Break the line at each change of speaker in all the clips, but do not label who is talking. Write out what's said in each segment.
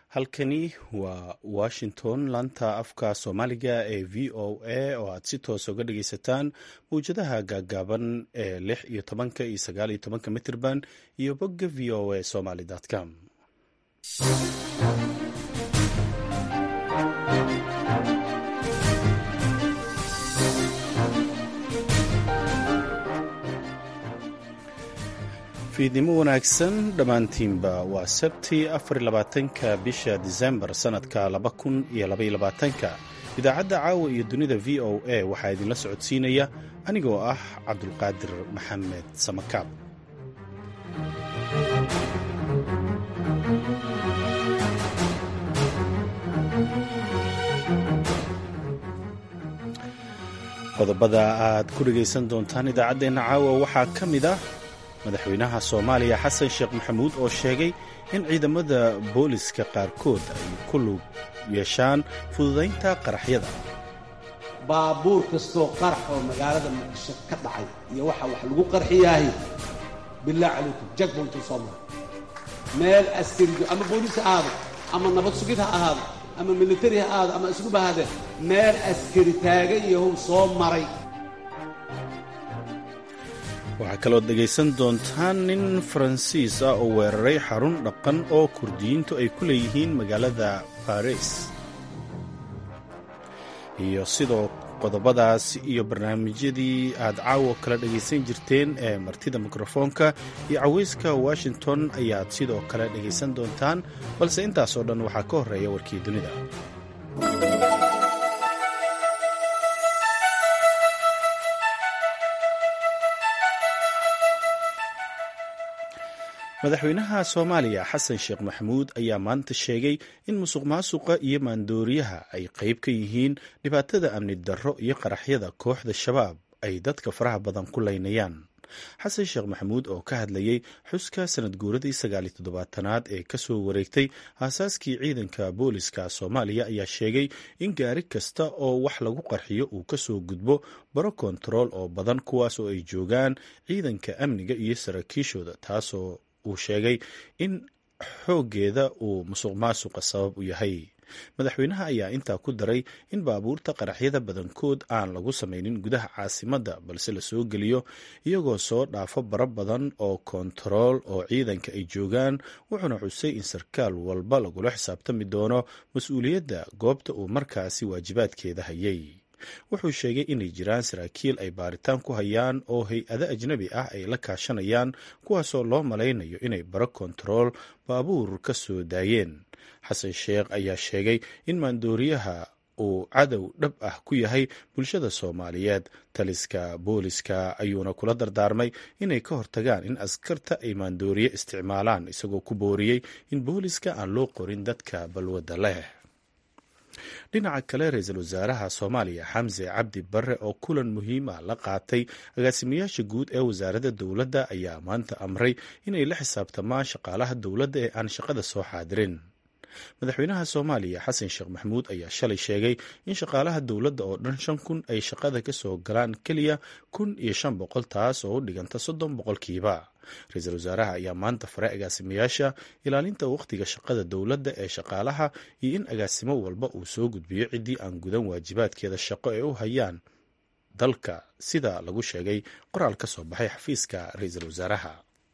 halkani waa washington laanta afka soomaaliga ee v o a oo aad si toos uga dhagaysataan mawjadaha gaagaaban ee lix iyo tobanka iyo sagaal iyo tobanka mitirban iyo bogga v o a somaly com fiidnimo wanaagsan dhammaantiinba waa sabti afarlabaatanka bisha disembar sannadka laba kun iyo labayolabaatanka idaacadda caawa iyo dunida v o a waxaa idinla socodsiinaya anigoo ah cabdulqaadir maxamed samakaab qodobada aad ku dhegaysan doontaan idaacaddeenna caawa waxaa ka mid ah madaxweynaha soomaaliya xasan sheekh maxamuud oo sheegay in ciidamada booliska qaarkood ay ku lug yeeshaan fududaynta qaraxyada
baabuur kastoo qarax oo magaalada muqdisho ka dhacay iyo waxa wax lagu qarxiyaahi bilah calaykum jagboltu soo mara meel askarijo ama booliis ha ahaado ama nabad sugid ha ahaado ama militari ha ahaado ama iskuba ahaadee meel askari taagan yahow soo maray
waxaa kalood dhegaysan doontaan nin faransiis ah oo weeraray xarun dhaqan oo kurdiyiintu ay ku leeyihiin magaalada baris iyo sidoo qodobadaas iyo barnaamijyadii aad caawo kala dhegaysan jirteen ee martida mikrofoonka iyo cawayska washington ayaad sidoo kale dhegaysan doontaan balse intaasoo dhan waxaa ka horreeya warkii dunida madaxweynaha soomaaliya xasan sheekh maxamuud ayaa maanta sheegay in musuq maasuqa iyo maandooriyaha ay qayb ka yihiin dhibaatada amni darro iyo qaraxyada kooxda shabaab ay dadka faraha badan ku laynayaan xasan sheekh maxamuud oo ka hadlayay xuska sanad guuradii sagaaliyo toddobaatanaad ee kasoo wareegtay aasaaskii ciidanka booliska soomaaliya ayaa sheegay in gaari kasta oo wax lagu qarxiyo uu kasoo gudbo baro kontarool oo badan kuwaas oo ay joogaan ciidanka amniga iyo saraakiishooda taasoo uu sheegay in xooggeeda uu musuq maasuqa sabab u yahay madaxweynaha ayaa intaa ku daray in baabuurta qaraxyada badankood aan lagu samaynin gudaha caasimadda balse la soo geliyo iyagoo soo dhaafo bara badan oo kontarool oo ciidanka ay joogaan wuxuuna xusay in sarkaal walba lagula xisaabtami doono mas-uuliyadda goobta uu markaasi waajibaadkeeda hayay wuxuu sheegay inay jiraan saraakiil ay baaritaan ku hayaan oo hay-ado ajnabi ah ay la kaashanayaan kuwaasoo loo malaynayo inay baro kontarool baabuur ka soo daayeen xasan sheekh ayaa sheegay in maandooriyaha uu cadow dhab ah ku yahay bulshada soomaaliyeed taliska booliska ayuuna kula dardaarmay inay ka hortagaan in askarta ay maandooriye isticmaalaan isagoo ku booriyey in booliska aan loo qorin dadka balwadda leh dhinaca kale ra-iisul wasaaraha soomaaliya xamse cabdi barre oo kulan muhiim ah la qaatay agaasimayaasha guud ee wasaaradda dowladda ayaa maanta amray inay la xisaabtamaan shaqaalaha dowladda ee aan shaqada soo xaadirin madaxweynaha soomaaliya xasan sheekh maxamuud ayaa shalay sheegay in shaqaalaha dowladda oo dhan shan kun ay shaqada ka soo galaan keliya kun iyo shan boqol taas oo u dhiganta soddon boqolkiiba ra-iisul wasaaraha ayaa maanta faray agaasimayaasha ilaalinta wakhtiga shaqada dowladda ee shaqaalaha iyo in agaasimo walba uu soo gudbiyo ciddii aan gudan waajibaadkeeda shaqo ee u hayaan dalka sida lagu sheegay qoraal ka soo baxay xafiiska ra-iisul wasaaraha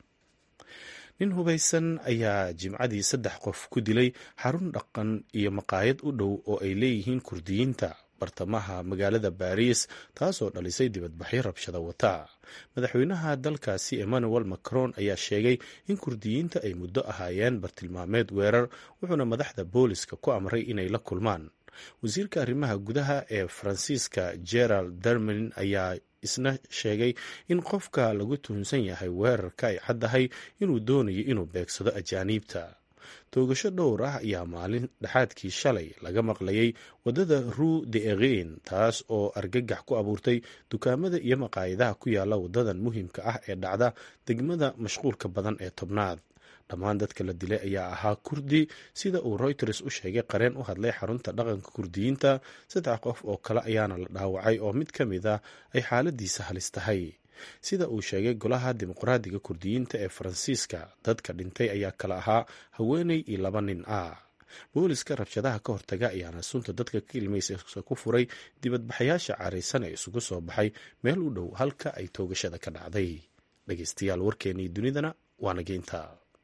nin hubaysan ayaa jimcadii saddex qof ku dilay xarun dhaqan iyo maqaayad u dhow oo ay leeyihiin kurdiyiinta bartamaha magaalada baariis taasoo dhalisay dibadbaxyo rabshada wata madaxweynaha dalkaasi emmanuel macron ayaa sheegay in kurdiyiinta ay muddo ahaayeen bartilmaameed weerar wuxuuna madaxda booliska ku amray inay la kulmaan wasiirka arrimaha gudaha ee faransiiska gerald dermin ayaa isna sheegay in qofka lagu tuhunsan yahay weerarka ay caddahay inuu doonayo inuu beegsado ajaaniibta toogasho dhowr ah ayaa maalin dhexaadkii shalay laga maqlayay waddada rue de erin taas oo argagax ku abuurtay dukaamada iyo maqaayadaha ku yaala waddadan muhiimka ah ee dhacda degmada mashquulka badan ee tobnaad dhammaan dadka la dilay ayaa ahaa kurdi sida uu reuters u sheegay qareen u hadlay xarunta dhaqanka kurdiyiinta saddex qof oo kale ayaana la dhaawacay oo mid ka mid ah ay xaaladiisa halis tahay sida uu sheegay golaha dimuqraadiga kurdiyiinta ee faransiiska dadka dhintay ayaa kala ahaa haweeney iyo laba nin ah booliska rabshadaha ka hortaga ayaana sunta dadka ka ilmaysa ku furay dibadbaxayaasha caraysan ee isugu soo baxay meel u dhow halka ay toogashada ka dhacday dhegeystayaal warkeenii dunidana waana geynta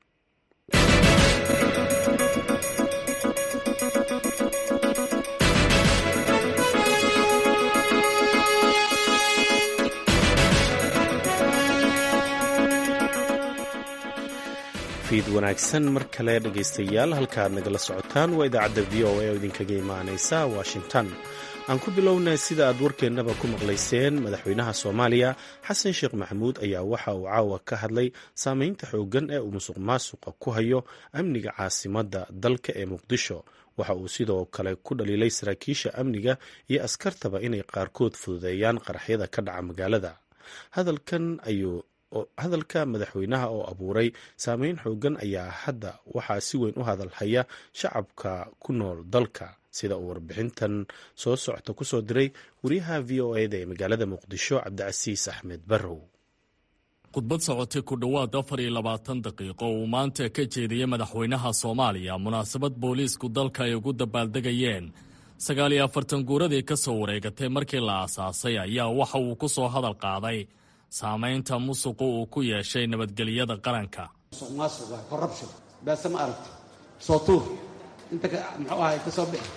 fiid wanaagsan mar kale dhegaystayaal halkaaad nagala socotaan waa idaacadda v o a oo idinkaga imaanaysa washington aan ku bilownay sida aad warkeennaba ku maqlayseen madaxweynaha soomaaliya xasan sheekh maxamuud ayaa waxa uu caawa ka hadlay saameynta xooggan ee uu musuq maasuqa ku hayo amniga caasimadda dalka ee muqdisho waxa uu sidoo kale ku dhaliilay saraakiisha amniga iyo askartaba inay qaarkood fududeeyaan qaraxyada ka dhaca magaalada hadalkan ayuu hadalka madaxweynaha oo abuuray saameyn xoogan ayaa hadda waxaa si weyn u hadalhaya shacabka ku nool dalka sida uu warbixintan soo socota ku soo diray wariyaha v o eda ee magaalada muqdisho cabdicasiis axmed barrow
khudbad socotay ku dhowaad afar iyo labaatan daqiiqo uu maanta ka jeediyey madaxweynaha soomaaliya munaasabad booliisku dalka ay ugu dabaaldegayeen sagaal iyo afartan guuradii ka soo wareegatay markii la aasaasay ayaa waxa uu ku soo hadal qaaday saamaynta musuqu uu ku yeeshay nabadgelyada qaranka
musuq maasuqa corruption beese ma aragti soo tuur inta muxuu ahay ka soo bixi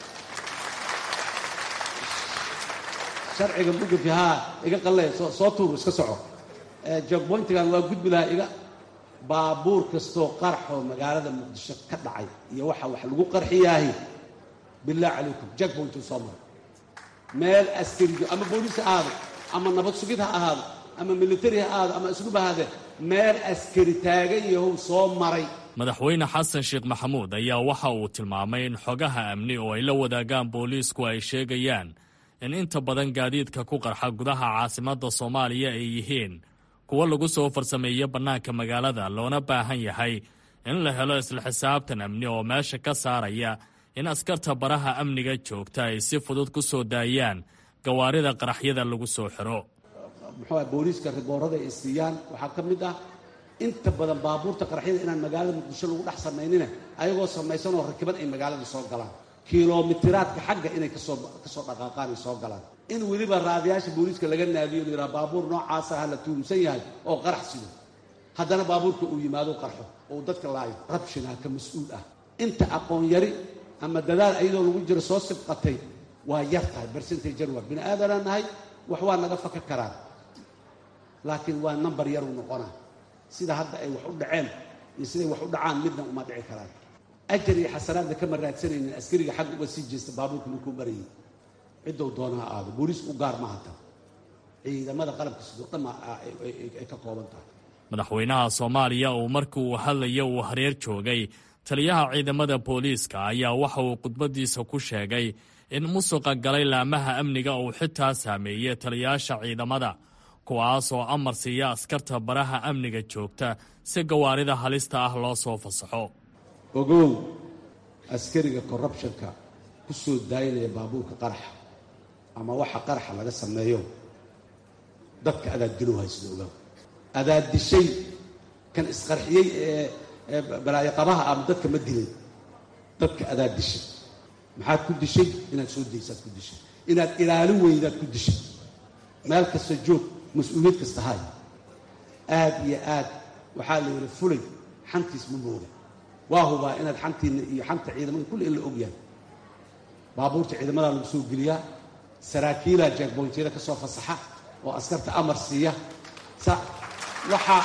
sharciga mugafi haa iga qallee soo tuur iska soco jogboyntigan waa gudbi lahaa iga baabuur kastoo qarxoo magaalada muqdisho ka dhacay iyo waxa wax lagu qarxiyaahi billah calaykum jogboyntuu soo maray meel askarijo ama booliis ha ahaado ama nabad sugid ha ahaado ama militari ha ahaado ama isluba ahaadee meel askari taagan yahow soo maray
madaxweyne xasan sheekh maxamuud ayaa waxa uu tilmaamay in xogaha amni oo ay la wadaagaan booliisku ay sheegayaan in inta badan gaadiidka ku qarxa gudaha caasimadda soomaaliya ay yihiin kuwo lagu soo farsameeyo bannaanka magaalada loona baahan yahay in la helo isla xisaabtan amni oo meesha ka saaraya in askarta baraha amniga joogta ay si fudud ku soo daayaan gawaarida qaraxyada lagu soo xiro
muxuu ah booliiska riboorada ay siiyaan waxaa ka mid ah inta badan baabuurta qaraxyada inaan magaalada muqdisho lagu dhex samaynina ayagoo samaysan oo rakiban ay magaalada soo galaan kilomitiraadka xagga inay kasoo kasoo dhaqaaqaan ay soo galaan in weliba raadiyaasha booliiska laga naadiyo la yidhaha baabuur noocaasa ha la tuumsan yahay oo qarax sido haddana baabuurka uu yimaado qarxo oo uu dadka laayo rabshinaa ka mas-uul ah inta aqoon yari ama dadaal ayadoo lagu jiro soo sibqatay waa yar tahay bersentage waa bini aadanaa nahay wax waa naga faka karaan laakiin waa number yaruu noqonaa sida hadda ay wax u dhaceen iyo siday wax u dhacaan midna uma dhici karaan ajar iyo xasanaadna kama raadsanaynin askariga xagga uga sii jeesta baabuurka ninkuu marayay ciddou doona ha aado booliis u gaar ma hata ciidamada qalabka sidoo dhan ay ka kooban tahay
madaxweynaha soomaaliya uu markii uu hadlaya uu hareer joogay taliyaha ciidamada booliiska ayaa waxa uu khudbaddiisa ku sheegay in musuqa galay laamaha amniga uu xitaa saameeyey taliyaasha ciidamada kuwaasoo amar siiya askarta baraha amniga joogta si gawaarida halista ah loo soo fasaxo
ogow askariga corrubtionka ku soo daayinaya baabuurka qaraxa ama waxa qaraxa laga sameeyo dadka adaad dilow haysida ogow adaad dishay kan isqarxiyey ee balaayoqabaha ama dadka ma dilay dadka adaad dishay maxaad ku dishay inaad soo daysaad ku dishay inaad ilaalin weydaad ku dishay meel kasta joog mas-uuliyad kasta hay aad iyo aad waxaa la yidhi fulay xantiis ma mooga waa hubaa inaad xantiinna iyo xanta ciidamada kulli in la og yahay baabuurta ciidamadaa lagu soo geliyaa saraakiilaa jaagboyntyada ka soo fasaxa oo askarta amar siiya waxaa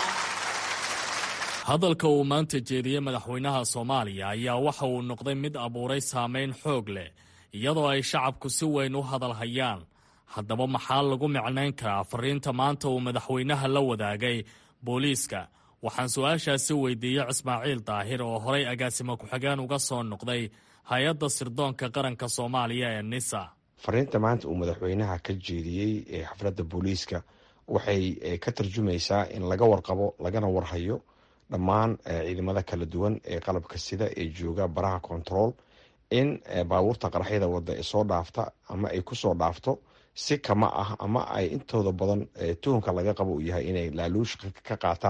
hadalka uu maanta jeediyey madaxweynaha soomaaliya ayaa waxa uu noqday mid abuuray saameyn xoog leh iyadoo ay shacabku si weyn u hadalhayaan haddaba maxaa lagu micnayn karaa fariinta maanta uu madaxweynaha la wadaagay booliiska waxaan su-aashaasi weydiiyey ismaaciil daahir oo horay agaasimo ku-xigeen uga soo noqday hay-adda sirdoonka qaranka soomaaliya ee nisa
fariinta maanta uu madaxweynaha ka jeediyey ee xafladda booliiska waxay ka tarjumaysaa in laga warqabo lagana warhayo dhammaan ciidamada kala duwan ee qalabka sida ee jooga baraha control in baabuurta qaraxyada wadda ee soo dhaafta ama ay kusoo dhaafto si kama ah ama ay intooda badan tuhunka laga qabo uu yahay inay laaluush ka qaataan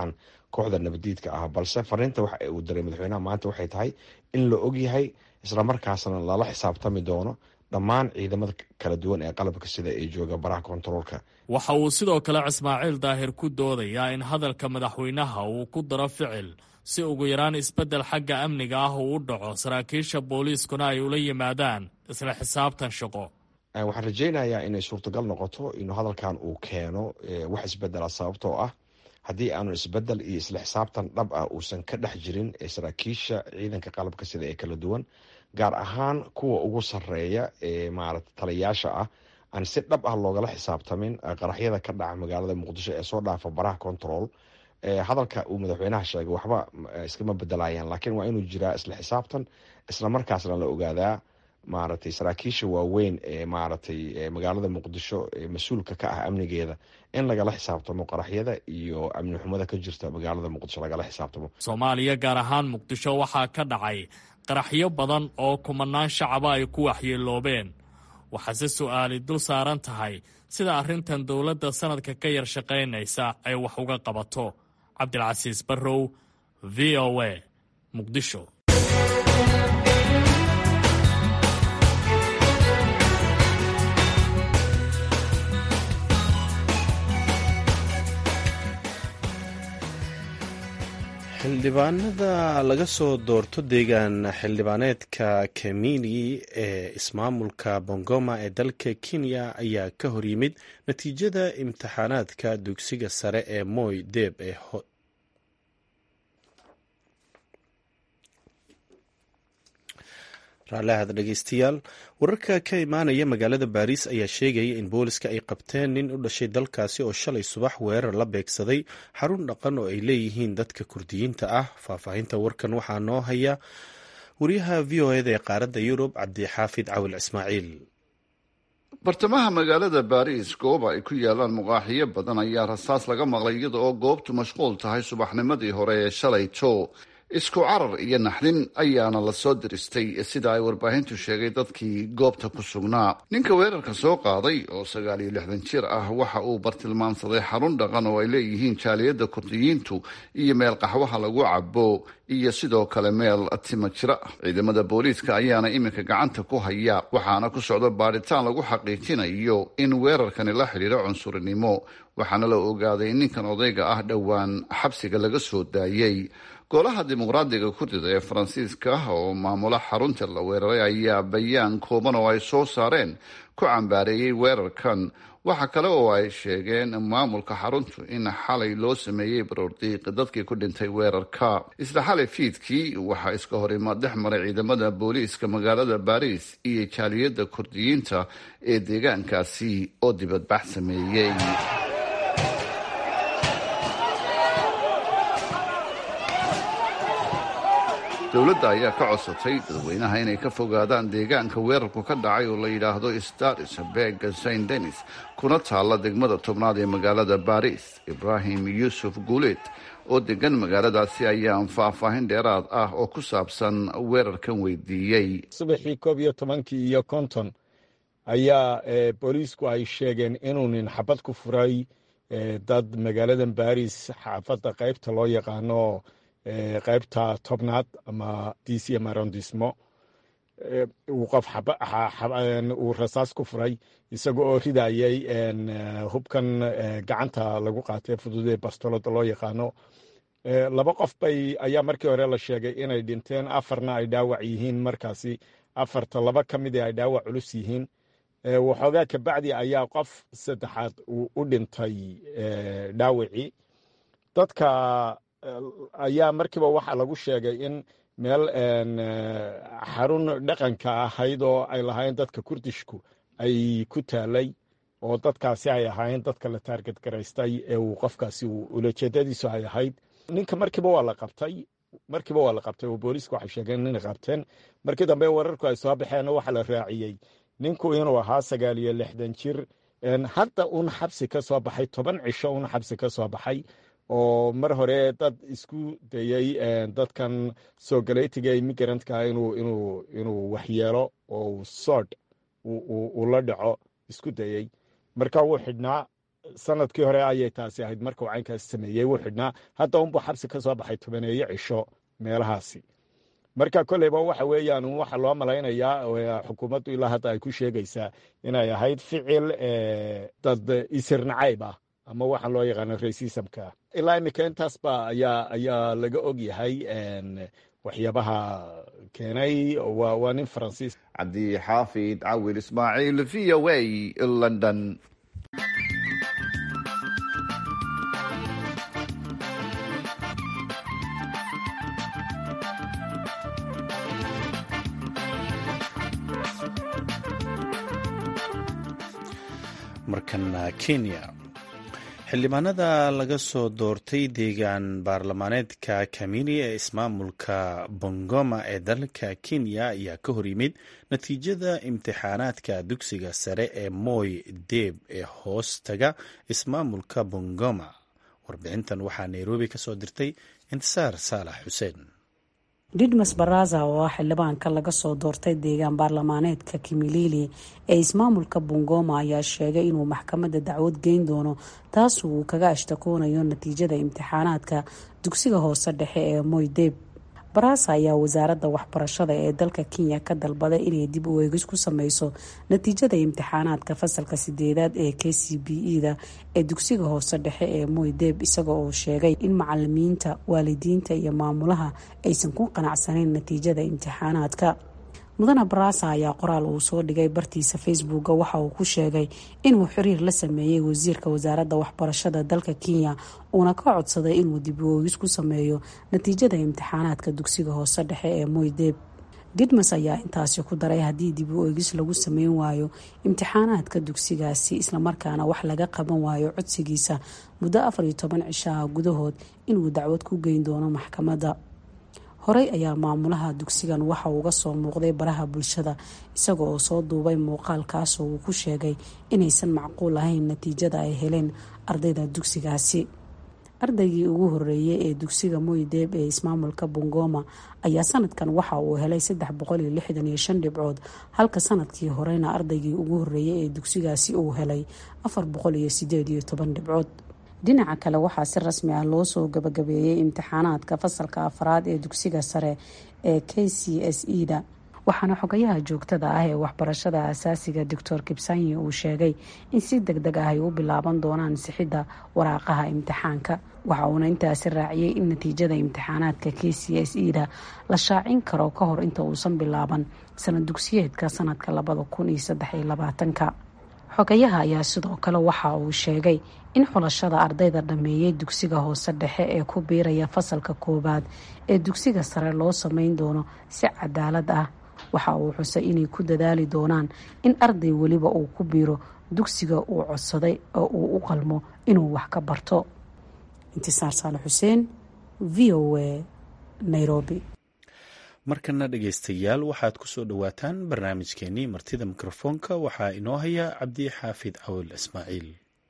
kooxda nabadiidka ah balse fariinta waxa uu diray madaxweynaha maanta waxay tahay in la ogyahay islamarkaasna lala xisaabtami doono dhammaan ciidamada kala duwan ee qalabka sida ee jooga baraha kontaroolka
waxa uu sidoo kale ismaaciil daahir ku doodayaa in hadalka madaxweynaha uu ku daro ficil si ugu yaraan isbeddel xagga amniga ah uu u dhaco saraakiisha booliiskuna ay ula yimaadaan isla xisaabtan shaqo
waxaan rajaynayaa inay suurtagal noqoto inuu hadalkan uu keeno wax isbedela sababtoo ah haddii aanu isbedel iyo isla xisaabtan dhab ah uusan ka dhex jirin saraakiisha ciidanka qalabka sida ee kala duwan gaar ahaan kuwa ugu sareeya ee maarata taliyayaasha ah aan si dhab ah loogala xisaabtamin qaraxyada ka dhaca magaalada muqdisho ee soo dhaafa baraha control hadalka uu madaxweynaha sheegay waxba iskama bedelayaan laakiin waa inuu jiraa isla xisaabtan islamarkaasna la ogaadaa maaragtay saraakiisha waaweyn ee maaragtay magaalada muqdisho ee mas-uulka ka ah amnigeeda in lagala xisaabtamo qaraxyada iyo amni xumada ka jirta magaalada muqdisho lagala xisaabtamo
soomaaliya gaar ahaan muqdisho waxaa ka dhacay qaraxyo badan oo kumanaan shacaba ay ku waxyeeloobeen waxaase su-aali dul saaran tahay sida arrintan dowladda sanadka ka yar shaqaynaysa ay wax uga qabato cabdilcasiis barrow v o a muqdisho
xildhibaanada laga soo doorto deegaan xildhibaaneedka kemini ee ismaamulka bongoma ee dalka kenya ayaa ka hor yimid natiijada imtixaanaadka dugsiga sare ee moy deeb ee raallahad dhegeystayaal wararka ka imaanaya magaalada baariis ayaa sheegaya in booliska ay qabteen nin u dhashay dalkaasi oo shalay subax weerar la beegsaday xarun dhaqan oo ay leeyihiin dadka kurdiyiinta ah faahfaahinta warkan waxaa noo haya wariyaha v o eda ee qaaradda yurub cabdixaafid cawil ismaaciil
bartamaha magaalada baariis goob ay ku yaalaan muqaaxiyo badan ayaa rasaas laga maqlay iyada oo goobtu mashquul tahay subaxnimadii hore ee shalayto isku carar iyo naxdin ayaana lasoo diristay sida ay warbaahintu sheegay dadkii goobta ku sugnaa ninka weerarka soo qaaday oo sagaal iyo lixdan jir ah waxa uu bartilmaamsaday xarun dhaqan oo ay leeyihiin jaaliyadda kurdiyiintu iyo meel qaxwaha lagu cabo iyo sidoo kale meel tima jira ah ciidamada booliiska ayaana iminka gacanta ku haya waxaana ku socda baadhitaan lagu xaqiijinayo in weerarkani la xidhiiro cunsurinimo waxaana la ogaaday in ninkan odayga ah dhowaan xabsiga laga soo daayey golaha dimuqraadiga kurdida ee faransiiska oo maamula xarunta la weeraray ayaa bayaan kooban oo ay soo saareen ku cambaareeyey weerarkan waxa kale oo ay sheegeen maamulka xaruntu in xalay loo sameeyey baroordiiq dadkii ku dhintay weerarka isla xalay fiidkii waxaa iska horimaad dhex maray ciidamada booliiska magaalada baariis iyo jaaliyadda kurdiyiinta ee deegaankaasi oo dibadbax sameeyey dowladda ayaa ka codsatay dadweynaha inay ka fogaadaan deegaanka weerarku ka dhacay oo la yidhaahdo staris beg saint denis kuna taalla degmada tobnaad ee magaalada baris ibrahim yuusuf guuleed oo degan magaaladaasi ayaan faahfaahin dheeraad ah oo ku saabsan weerarkan weydiiyey
subaxii koob iyo tobankii iyo konton ayaa booliisku ay sheegeen inuu nin xabad ku furay dad magaaladan baris xaafadda qaybta loo yaqaano qaybta tobnaad ama dcm arondismo uu qof uu rasaas ku furay isaga oo ridayay hubkan gacanta lagu qaatay fududee bastolada loo yaqaano laba qof bay ayaa markii hore la sheegay inay dhinteen afarna ay dhaawac yihiin markaasi afarta laba ka mid ay dhaawac culus yihiin waxoogaa kabacdi ayaa qof saddexaad uu u dhintay dhaawacii dadka ayaa markiiba waxaa lagu sheegay in meel xarun dhaqanka ahayd oo ay lahaayeen dadka kurdishku ay ku taalay oo dadkaasi ay ahaayeen dadka la taarget garaystay ee uu qofkaasi ulajeedadiisu ay ahayd ninka markiiba waa la qabtay markiiba waa la qabtay oo booliiska waxay sheegeen inay qabteen markii dambe wararku ay soo baxeen waxaa la raaciyey ninku inuu ahaa sagaal iyo lixdan jir hadda un xabsi ka soo baxay toban cisho un xabsi ka soo baxay oo mar hore dad isku dayey dadkan soo galeytiga immigrantka inuu inuu inuu waxyeelo oo sood uu la dhaco isku dayey marka wuu xidhnaa sanadkii hore ayay taasi ahayd markuu caynkaas sameeyey wuu xidhnaa hadda unbuu xabsi ka soo baxay tobaneeyo cisho meelahaasi marka kolleyba waxa weeyaan waxa loo malaynayaa xukuumaddu ilaa hadda ay ku sheegaysaa inay ahayd ficil dad isir nacayb ah ama waxa loo yaqaano racismka ilaa iminka intaasba ayaa ayaa laga og yahay waxyaabaha keenay waa nin faransiis
cabdixaafid cawil ismaaciil v o a london
markana kenya xildhibaanada laga soo doortay deegaan baarlamaaneedka kamini ee ismaamulka bongoma ee dalka kenya ayaa ka hor yimid natiijada imtixaanaadka dugsiga sare ee moy deeb ee hoos taga ismaamulka bongoma warbixintan waxaa nairobi ka soo dirtay intisaar saalax xuseen
didmas baraza oo ah xildhibaanka laga soo doortay deegaan baarlamaaneedka kimilili ee ismaamulka bungoma ayaa sheegay inuu maxkamadda dacwad geyn doono taas uu kaga ashtakoonayo natiijada imtixaanaadka dugsiga hoose dhexe ee moydeb baraza ayaa wasaaradda waxbarashada ee dalka kenya ka dalbaday inay dib u eegis ku sameyso natiijada imtixaanaadka fasalka sideedaad ee k c b e da ee dugsiga hoose dhexe ee moydeb isaga oo sheegay in macalimiinta waalidiinta iyo maamulaha aysan ku qanacsanayn natiijada imtixaanaadka mudane barasa ayaa qoraal uu soo dhigay bartiisa facebooka waxa uu ku sheegay inuu xiriir la sameeyey wasiirka wasaaradda waxbarashada dalka kenya uuna ka codsaday inuu dib u oogis ku sameeyo natiijada imtixaanaadka dugsiga hoose dhexe ee moydeb didmas ayaa intaasi ku daray haddii dib u eegis lagu sameyn waayo imtixaanaadka dugsigaasi islamarkaana wax laga qaban waayo codsigiisa muddo afar iyo toban cishaha gudahood inuu dacwad ku geyn doono maxkamadda horey ayaa maamulaha dugsigan waxa uga soo muuqday baraha bulshada isaga oo soo duubay muuqaalkaasoo uu ku sheegay inaysan macquul ahayn natiijada ay heleen ardayda dugsigaasi ardaygii ugu horeeyey ee dugsiga moydeeb ee ismaamulka bungoma ayaa sanadkan waxa uu helay saddex boqol iyo lixdan iyo shan dhibcood halka sanadkii horeyna ardaygii ugu horeeyey ee dugsigaasi uu helay afar boqol iyo sideed iyo toban dhibcood dhinaca kale waxaa si rasmi ah loo soo gabagabeeyey imtixaanaadka fasalka afraad ee dugsiga sare ee k c s e da waxaana xogayaha joogtada ah ee waxbarashada asaasiga doctor kibsanyi uu sheegay in si deg deg ah ay u bilaaban doonaan sixidda waraaqaha imtixaanka waxa uuna intaasi raaciyey in natiijada imtixaanaadka k c s e da la shaacin karo ka hor inta uusan bilaaban sanad dugsiyeedka sanadka labada kun iyo saddex iyo labaatanka xogayaha ayaa sidoo kale waxa uu sheegay in xulashada ardayda dhammeeyey dugsiga hoose dhexe ee ku biiraya fasalka koowaad ee dugsiga sare loo sameyn doono si cadaalad ah waxa uu xusay inay ku dadaali doonaan in arday weliba uu ku biiro dugsiga uu codsaday oo uu u qalmo inuu wax ka barto intisaar saale xuseen v o a nairobi
markana dhegaystayaal waxaad ku soo dhowaataan barnaamijkeenii martida mikrofoonka waxaa inoo haya cabdi xaafid cawil ismaaciil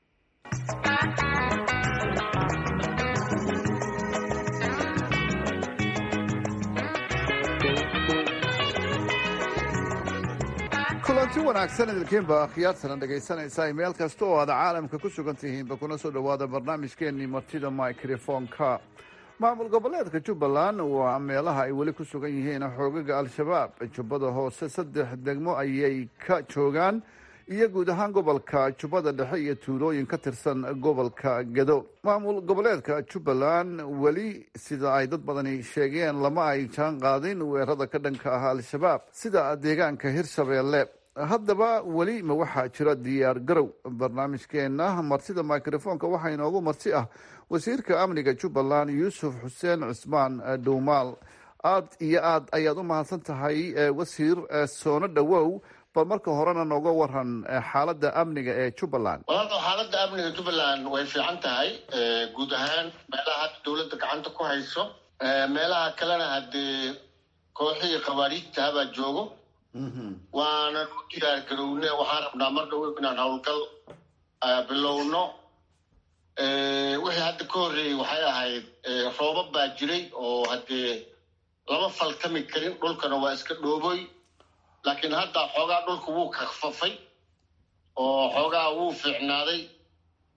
kulanti wanaagsan idilkiinba akhyaartana dhegaysanaysaa meel kasta oo aad caalamka ku sugan tihiinba kuna soo dhowaada barnaamijkeenii martida microfonka maamul goboleedka jubbaland waa meelaha ay weli ku sugan yihiin xoogaga al-shabaab jubbada hoose saddex degmo ayay ka joogaan iyo guud ahaan gobolka jubbada dhexe iyo tuulooyin ka tirsan gobolka gedo maamul goboleedka jubbaland weli sida ay dad badani sheegeen lama ay jaan qaadin weerada ka dhanka ah al-shabaab sida deegaanka hirshabeelle haddaba weli ma waxaa jira diyaar garow barnaamijkeena martida microfonka waxaa inoogu marti ah wasiirka amniga jubbaland yuusuf xuseen cusmaan dhuumaal aad iyo aad ayaad u mahadsan tahay wasiir soono dhowow bal marka horena nooga waran xaaladda amniga ee jubbaland
walaal xaaladda amniga jubbaland way fiican tahay guud ahaan meelaha hadda dowladda gacanta ku hayso meelaha kalena haddee kooxihii khawaariijta habaa joogo waanan u diyaar garowne waxaan rabnaa mar dhow inaan howlgal bilowno wixii hadda ka horreeyey waxay ahayd roobab baa jiray oo haddee lama faltami karin dhulkana waa iska dhooboy laakiin hadda xoogaa dhulka wuu kakfafay oo xoogaa wuu fiicnaaday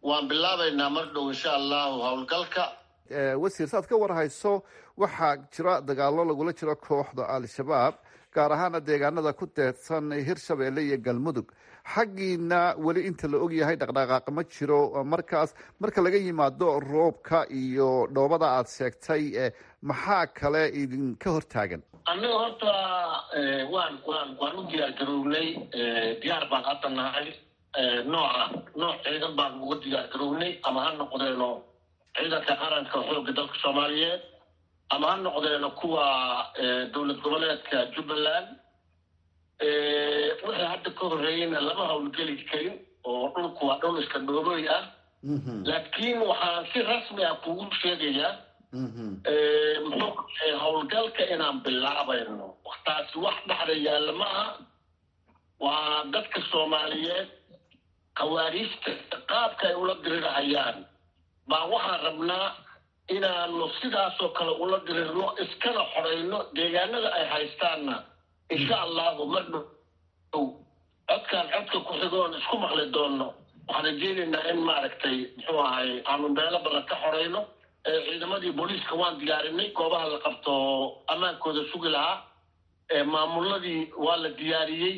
waan bilaabaynaa mar dhow insha allahu howlgalka
wasiir saad ka warhayso waxaa jira dagaalo lagula jiro kooxda al-shabaab gaar ahaana deegaanada ku deedsan hirshabeelle iyo galmudug xaggiina weli inta la ogyahay dhaqdhaqaaq ma jiro markaas marka laga yimaado roobka iyo dhoobada aada sheegtay maxaa kale idinka hortaagan
annaga horta waan waan waan u diyaar garownay diyaar baan hadda nahay nooca nooc ciidan baan uga diyaar garownay ama ha noqdeeno ciidanka qaranka xoogga dalka soomaaliyeed ama ha noqdeeno kuwa dowlad goboleedka jubbaland wixii hadda ka horreeyeyna lama howlgeli karin oo dhulku waa dhul iska dhoobooy ah laakiin waxaan si rasmi ah kugu sheegayaa muxuu howlgalka inaan bilaabayno taasi wax dhexda yaalla ma aha waa dadka soomaaliyeed khawaariijta qaabka ay ula dirirahayaan baa waxaan rabnaa inaanu sidaasoo kale ula dirirno iskana xorayno deegaanada ay haystaanna insha allahu mar dhow codkaan codka ku xigoon isku maqli doonno waxaan rajeynaynaa in maaragtay muxuu ahay aanu meelo badan ka xorayno ciidamadii booliiska waan diyaarinay goobaha la qabto ammaankooda sugi lahaa maamuladii waa la diyaariyey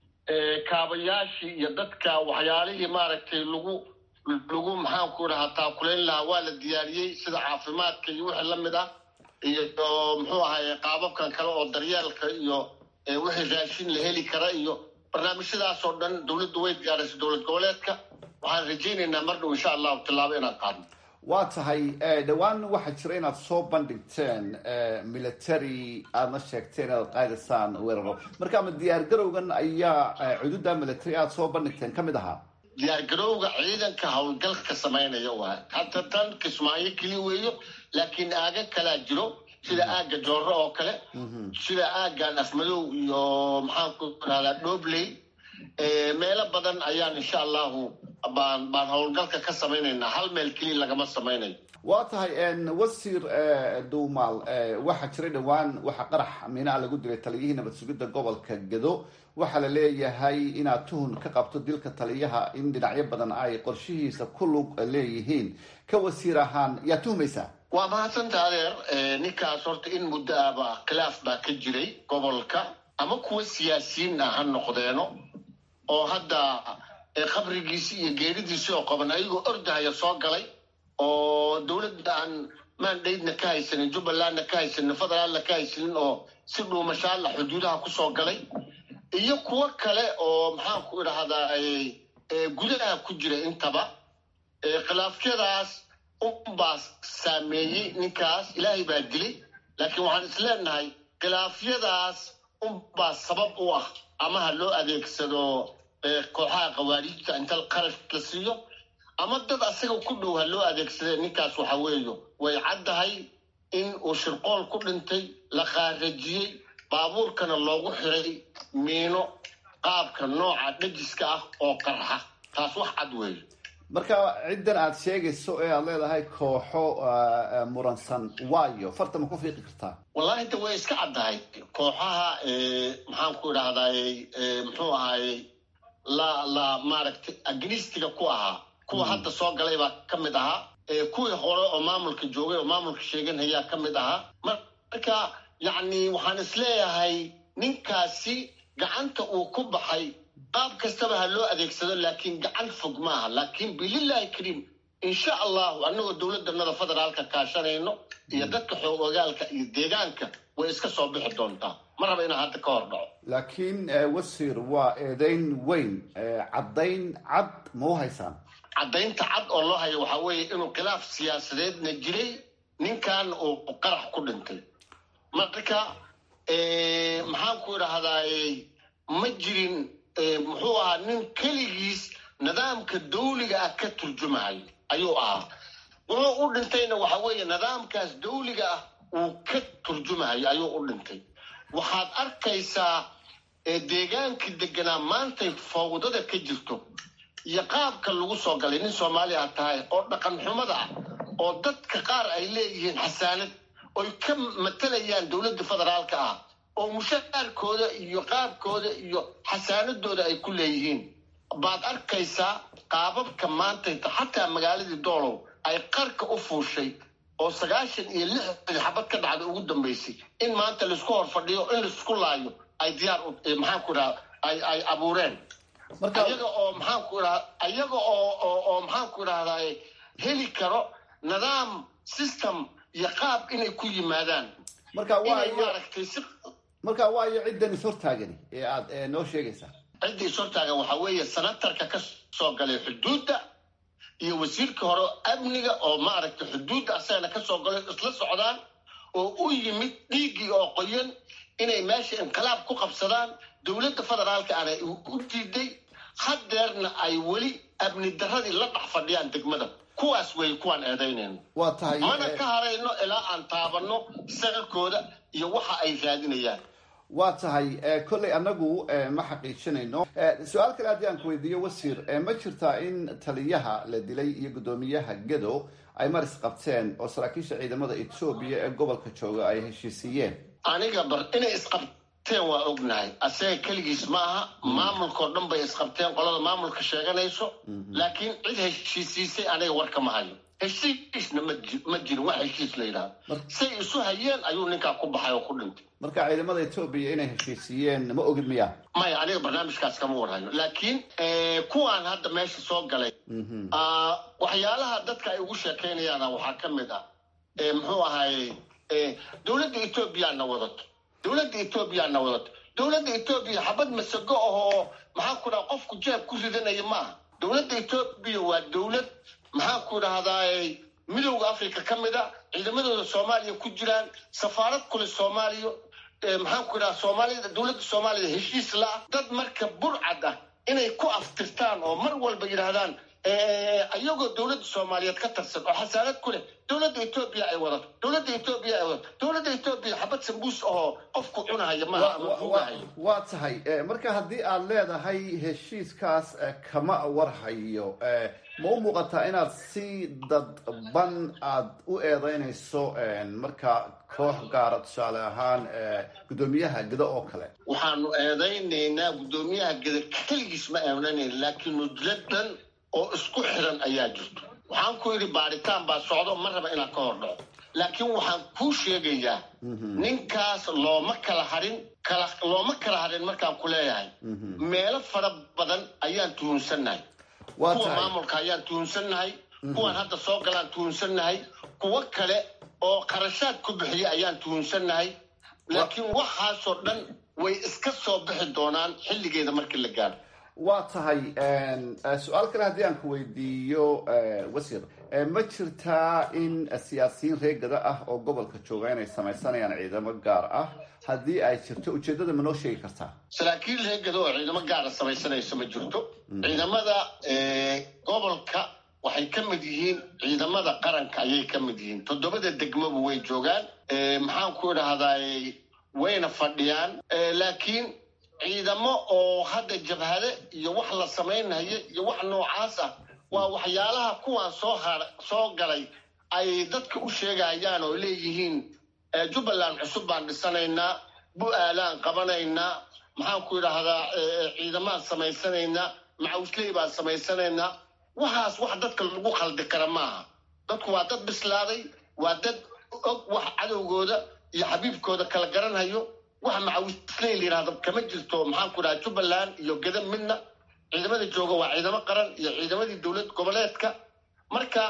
kaabayaashii iyo dadka waxyaalihii maaragtay lagu lagu maxaanku dhahaa taakulayn lahaa waa la diyaariyey sida caafimaadka iyo wixii la mid ah iyo muxuu ahaye qaababkan kale oo daryeelka iyo wixii raashin la heli kara iyo barnaamijyadaas oo dhan dowladdu way diyaarisay dowlad goboleedka waxaan rajaynaynaa mar dhow insha allahu tillaabo inaan qaadno
waa tahay dhowaan waxaa jira inaad soo bandhigteen military aadna sheegteen inaad qaadaysaan weeraro marka ama diyaar garowgan ayaa cududa military aada soo bandhigteen ka mid ahaa
diyaargarowga ciidanka howlgalka samaynaya waay hadda tan kismaayo keli weeyo laakiin aaga kalaa jiro sida aagga joorro oo kale sida aaggan afmadow iyo maxaanku rahdaa dhobley meelo badan ayaan insha allahu baan baan howlgalka ka samaynaynaa hal meel keliya lagama samaynayo
waa tahay wasiir duumaal waxaa jiray dhowaan waxaa qarax miinaa lagu dilay taliyihii nabad sugidda gobolka gado waxaa la leeyahay inaad tuhun ka qabto dilka taliyaha in dhinacyo badan ay qorshihiisa ku lug leeyihiin ka wasiir ahaan yaa tuhmaysaa
waa mahadsanta adeer ninkaas horta in muddo ahba khilaaf baa ka jiray gobolka ama kuwa siyaasiyiin ah ha noqdeeno oo hadda qabrigiisii iyo geeridiisii oo qaban ayagoo ordahaya soo galay oo dowladda aan maandhaydna ka haysanin jubbalandna ka haysanin federaalna ka haysanin oo si dhuumashaalla xuduudaha kusoo galay iyo kuwo kale oo maxaanku idhahdaa gudaha ku jira intaba khilaafyadaas unbaa saameeyey ninkaas ilaahay baa dilay laakiin waxaan isleenahay khilaafyadaas unbaa sabab u ah ama ha loo adeegsado kooxaha khawaariijta inta qarash la siiyo ama dad asaga ku dhow ha loo adeegsade ninkaas waxa weeyo way caddahay in uu shirqool ku dhintay la qaarajiyey baabuurkana loogu xiray miino qaabka nooca dhajiska ah oo qarxa taas wax cad weeyo
marka ciddan aada sheegayso ee aada leedahay kooxo muransan waayo farta ma ku fiiqi kartaa
wallahi de way iska caddahay kooxaha maxaan ku idhahdaay muxuu ahaayey la la maaragtay agnistiga ku ahaa kuwa hadda soo galay baa ka mid ahaa kuwii hore oo maamulka joogay oo maamulka sheeganhayaa ka mid ahaa marka yacni waxaan isleeyahay ninkaasi gacanta uu ku baxay qaab kastaba ha loo adeegsado laakiin gacan fog maaha laakiin bililahi kariim insha allahu annagoo dowladdanada federaalka kaashanayno iyo dadka xoog ogaalka iyo deegaanka way iska soo bixi doontaa ma raba inaan hadda ka hor dhaco
laakiin wasiir waa eedeyn weyn caddayn cad ma u haysaan
caddaynta cad oo loo hayo waxaa weeye inuu khilaaf siyaasadeedna jiray ninkan uu qarax ku dhintay marka maxaan ku idhahdaay ma jirin muxuu ahaa nin keligiis nidaamka dawliga ah ka turjumayo ayuu ahaa wuxuu u dhintayna waxa weeye nidaamkaas dawliga ah uu ka turjumayo ayuu u dhintay waxaad arkaysaa deegaankii deganaa maantay fawdada ka jirto iyo qaabka lagu soo galay nin soomaali ah tahay oo dhaqan xumada ah oo dadka qaar ay leeyihiin xasaanad oy ka matalayaan dowladda federaalka ah oo mushaarkooda iyo qaabkooda iyo xasaanadooda ay ku leeyihiin baad arkaysaa qaababka maantayta xataa magaaladii doolow ay qarka u fuushay oo sagaashan iyo lixdii xabad ka dhacda ugu dambaysay in maanta laisku hor fadhiyo in laisku laayo ay diyaar maxaanku idhaha ay ay abuureen ayaga oo maxaanku idhaha ayaga oo oo oo maxaanku idhahdaa heli karo nidaam system iyo qaab inay ku yimaadaan
marka
inay maaragtay si
marka waayo ciddan is hortaagani ee aad noo sheegaysaa
ciddii is hortaagan waxaa weeye senatarka ka soo galay xuduudda iyo wasiirka hore amniga oo maaragtay xuduudda asagana ka soo galay isla socdaan oo u yimid dhiiggii oo qoyan inay meesha inqilaab ku qabsadaan dowladda federaalka ana u diiday haddeerna ay weli amni daradii la dhex fadhiyaan degmada kuwaas wey kuwaan eedaynayno
waa tahay
mana ka harayno ilaa aan taabanno sagalkooda iyo waxa ay raadinayaan
waa tahay kolley annagu ma xaqiijinayno su-aal kale haddii aan ku weydiiyo wasiir ma jirtaa in taliyaha la dilay iyo guddoomiyaha gado ay maris qabteen oo saraakiisha ciidamada etoobiya ee gobolka jooga ay heshiisiiyeen
aniga bar inay isqabteen waa ognahay asaga keligiis ma aha maamulkao dhan bay isqabteen qolada maamulka sheeganayso laakiin cid heshiisiisay aniga warka ma hayo heshiisna ma jirin wax heshiis la yidhahdo say isu hayeen ayuu ninkaa ku baxay oo ku dhintay
marka ciidamada etoobiya inay heshiisiiyeen ma ogid miya
maya aniga barnaamijkaas kama warhayo laakiin kuwaan hadda meesha soo galay waxyaalaha dadka ay ugu sheekaynayaana waxaa ka mid ah muxuu ahaye dowladda etoobiyaana wadato dowladda etoobiyaana wadato dowladda etoobiya xabad masago ahoo maxaan ku dhaha qofku jeeb ku ridanaya maaha dowladda etoobiya waa dowlad maxaan ku dhahdaa midowda africa ka mid a ciidamadooda soomaaliya ku jiraan safaarad kule soomaaliya maxaan ku dhaha soomaalida dowladda soomaaliya heshiis la-ah dad marka burcad ah inay ku aftirtaan oo mar walba yidhaahdaan ayagoo dowladda soomaaliyeed ka tarsan oo xasaanad ku leh dowladda etoobiya ay wadato dowladda etoobiya ay wadato dowladda etoobiya xabad sambuus ahoo qofku cunahaya maaha ama fugahayo
waa tahay marka haddii aad leedahay heshiiskaas kama warhayo ma u muuqataa inaad si dadban aad u eedeynayso marka koox gaara tusaale ahaan guddoomiyaha gado oo kale
waxaanu eedaynaynaa guddoomiyaha gada keligiis ma eedanayna laakiin mudladan oo isku xiran ayaa jirto waxaan ku yidhi baaritaan baa socdo ma raba inaan ka hor dhaco laakiin waxaan kuu sheegayaa ninkaas looma kala harin kala looma kala harin markaan ku leeyahay meelo fara badan ayaan tuhunsannahay kuwa maamulka ayaan tuhunsannahay kuwan hadda soo galaan tuhunsannahay kuwo kale oo qarashaad ku bixiya ayaan tuhunsannahay laakiin waxaasoo dhan way iska soo bixi doonaan xilligeeda markii la gaaro
waa tahay su-aal kale haddii aan ku weydiiyo wasiir ma jirtaa in siyaasiyiin reegada ah oo gobolka jooga inay samaysanayaan ciidamo gaar ah haddii ay jirto ujeeddada ma noo sheegi kartaa
saraakiil reegada oo ciidamo gaara samaysanayso ma jirto ciidamada gobolka waxay ka mid yihiin ciidamada qaranka ayay ka mid yihiin toddobada degmaba way joogaan maxaan ku idhahdaa wayna fadhiyaan laakiin ciidamo oo hadda jabhade iyo wax la samaynayo iyo wax noocaas ah waa waxyaalaha kuwaan soo har soo galay ay dadka u sheegayaan oo leeyihiin jubbaland cusub baan dhisanaynaa bu-aalaan qabanaynaa maxaan ku idhaahdaa ciidamaan samaysanaynaa macawisley baan samaysanaynaa waxaas wax dadka lagu khaldi kara maaha dadku waa dad bislaaday waa dad og wax cadowgooda iyo xabiibkooda kala garanhayo wax macawisley la yidhahdo kama jirto maxaan ku dhaha jubbaland iyo geda midna ciidamada jooga waa ciidamo qaran iyo ciidamadii dowlad goboleedka marka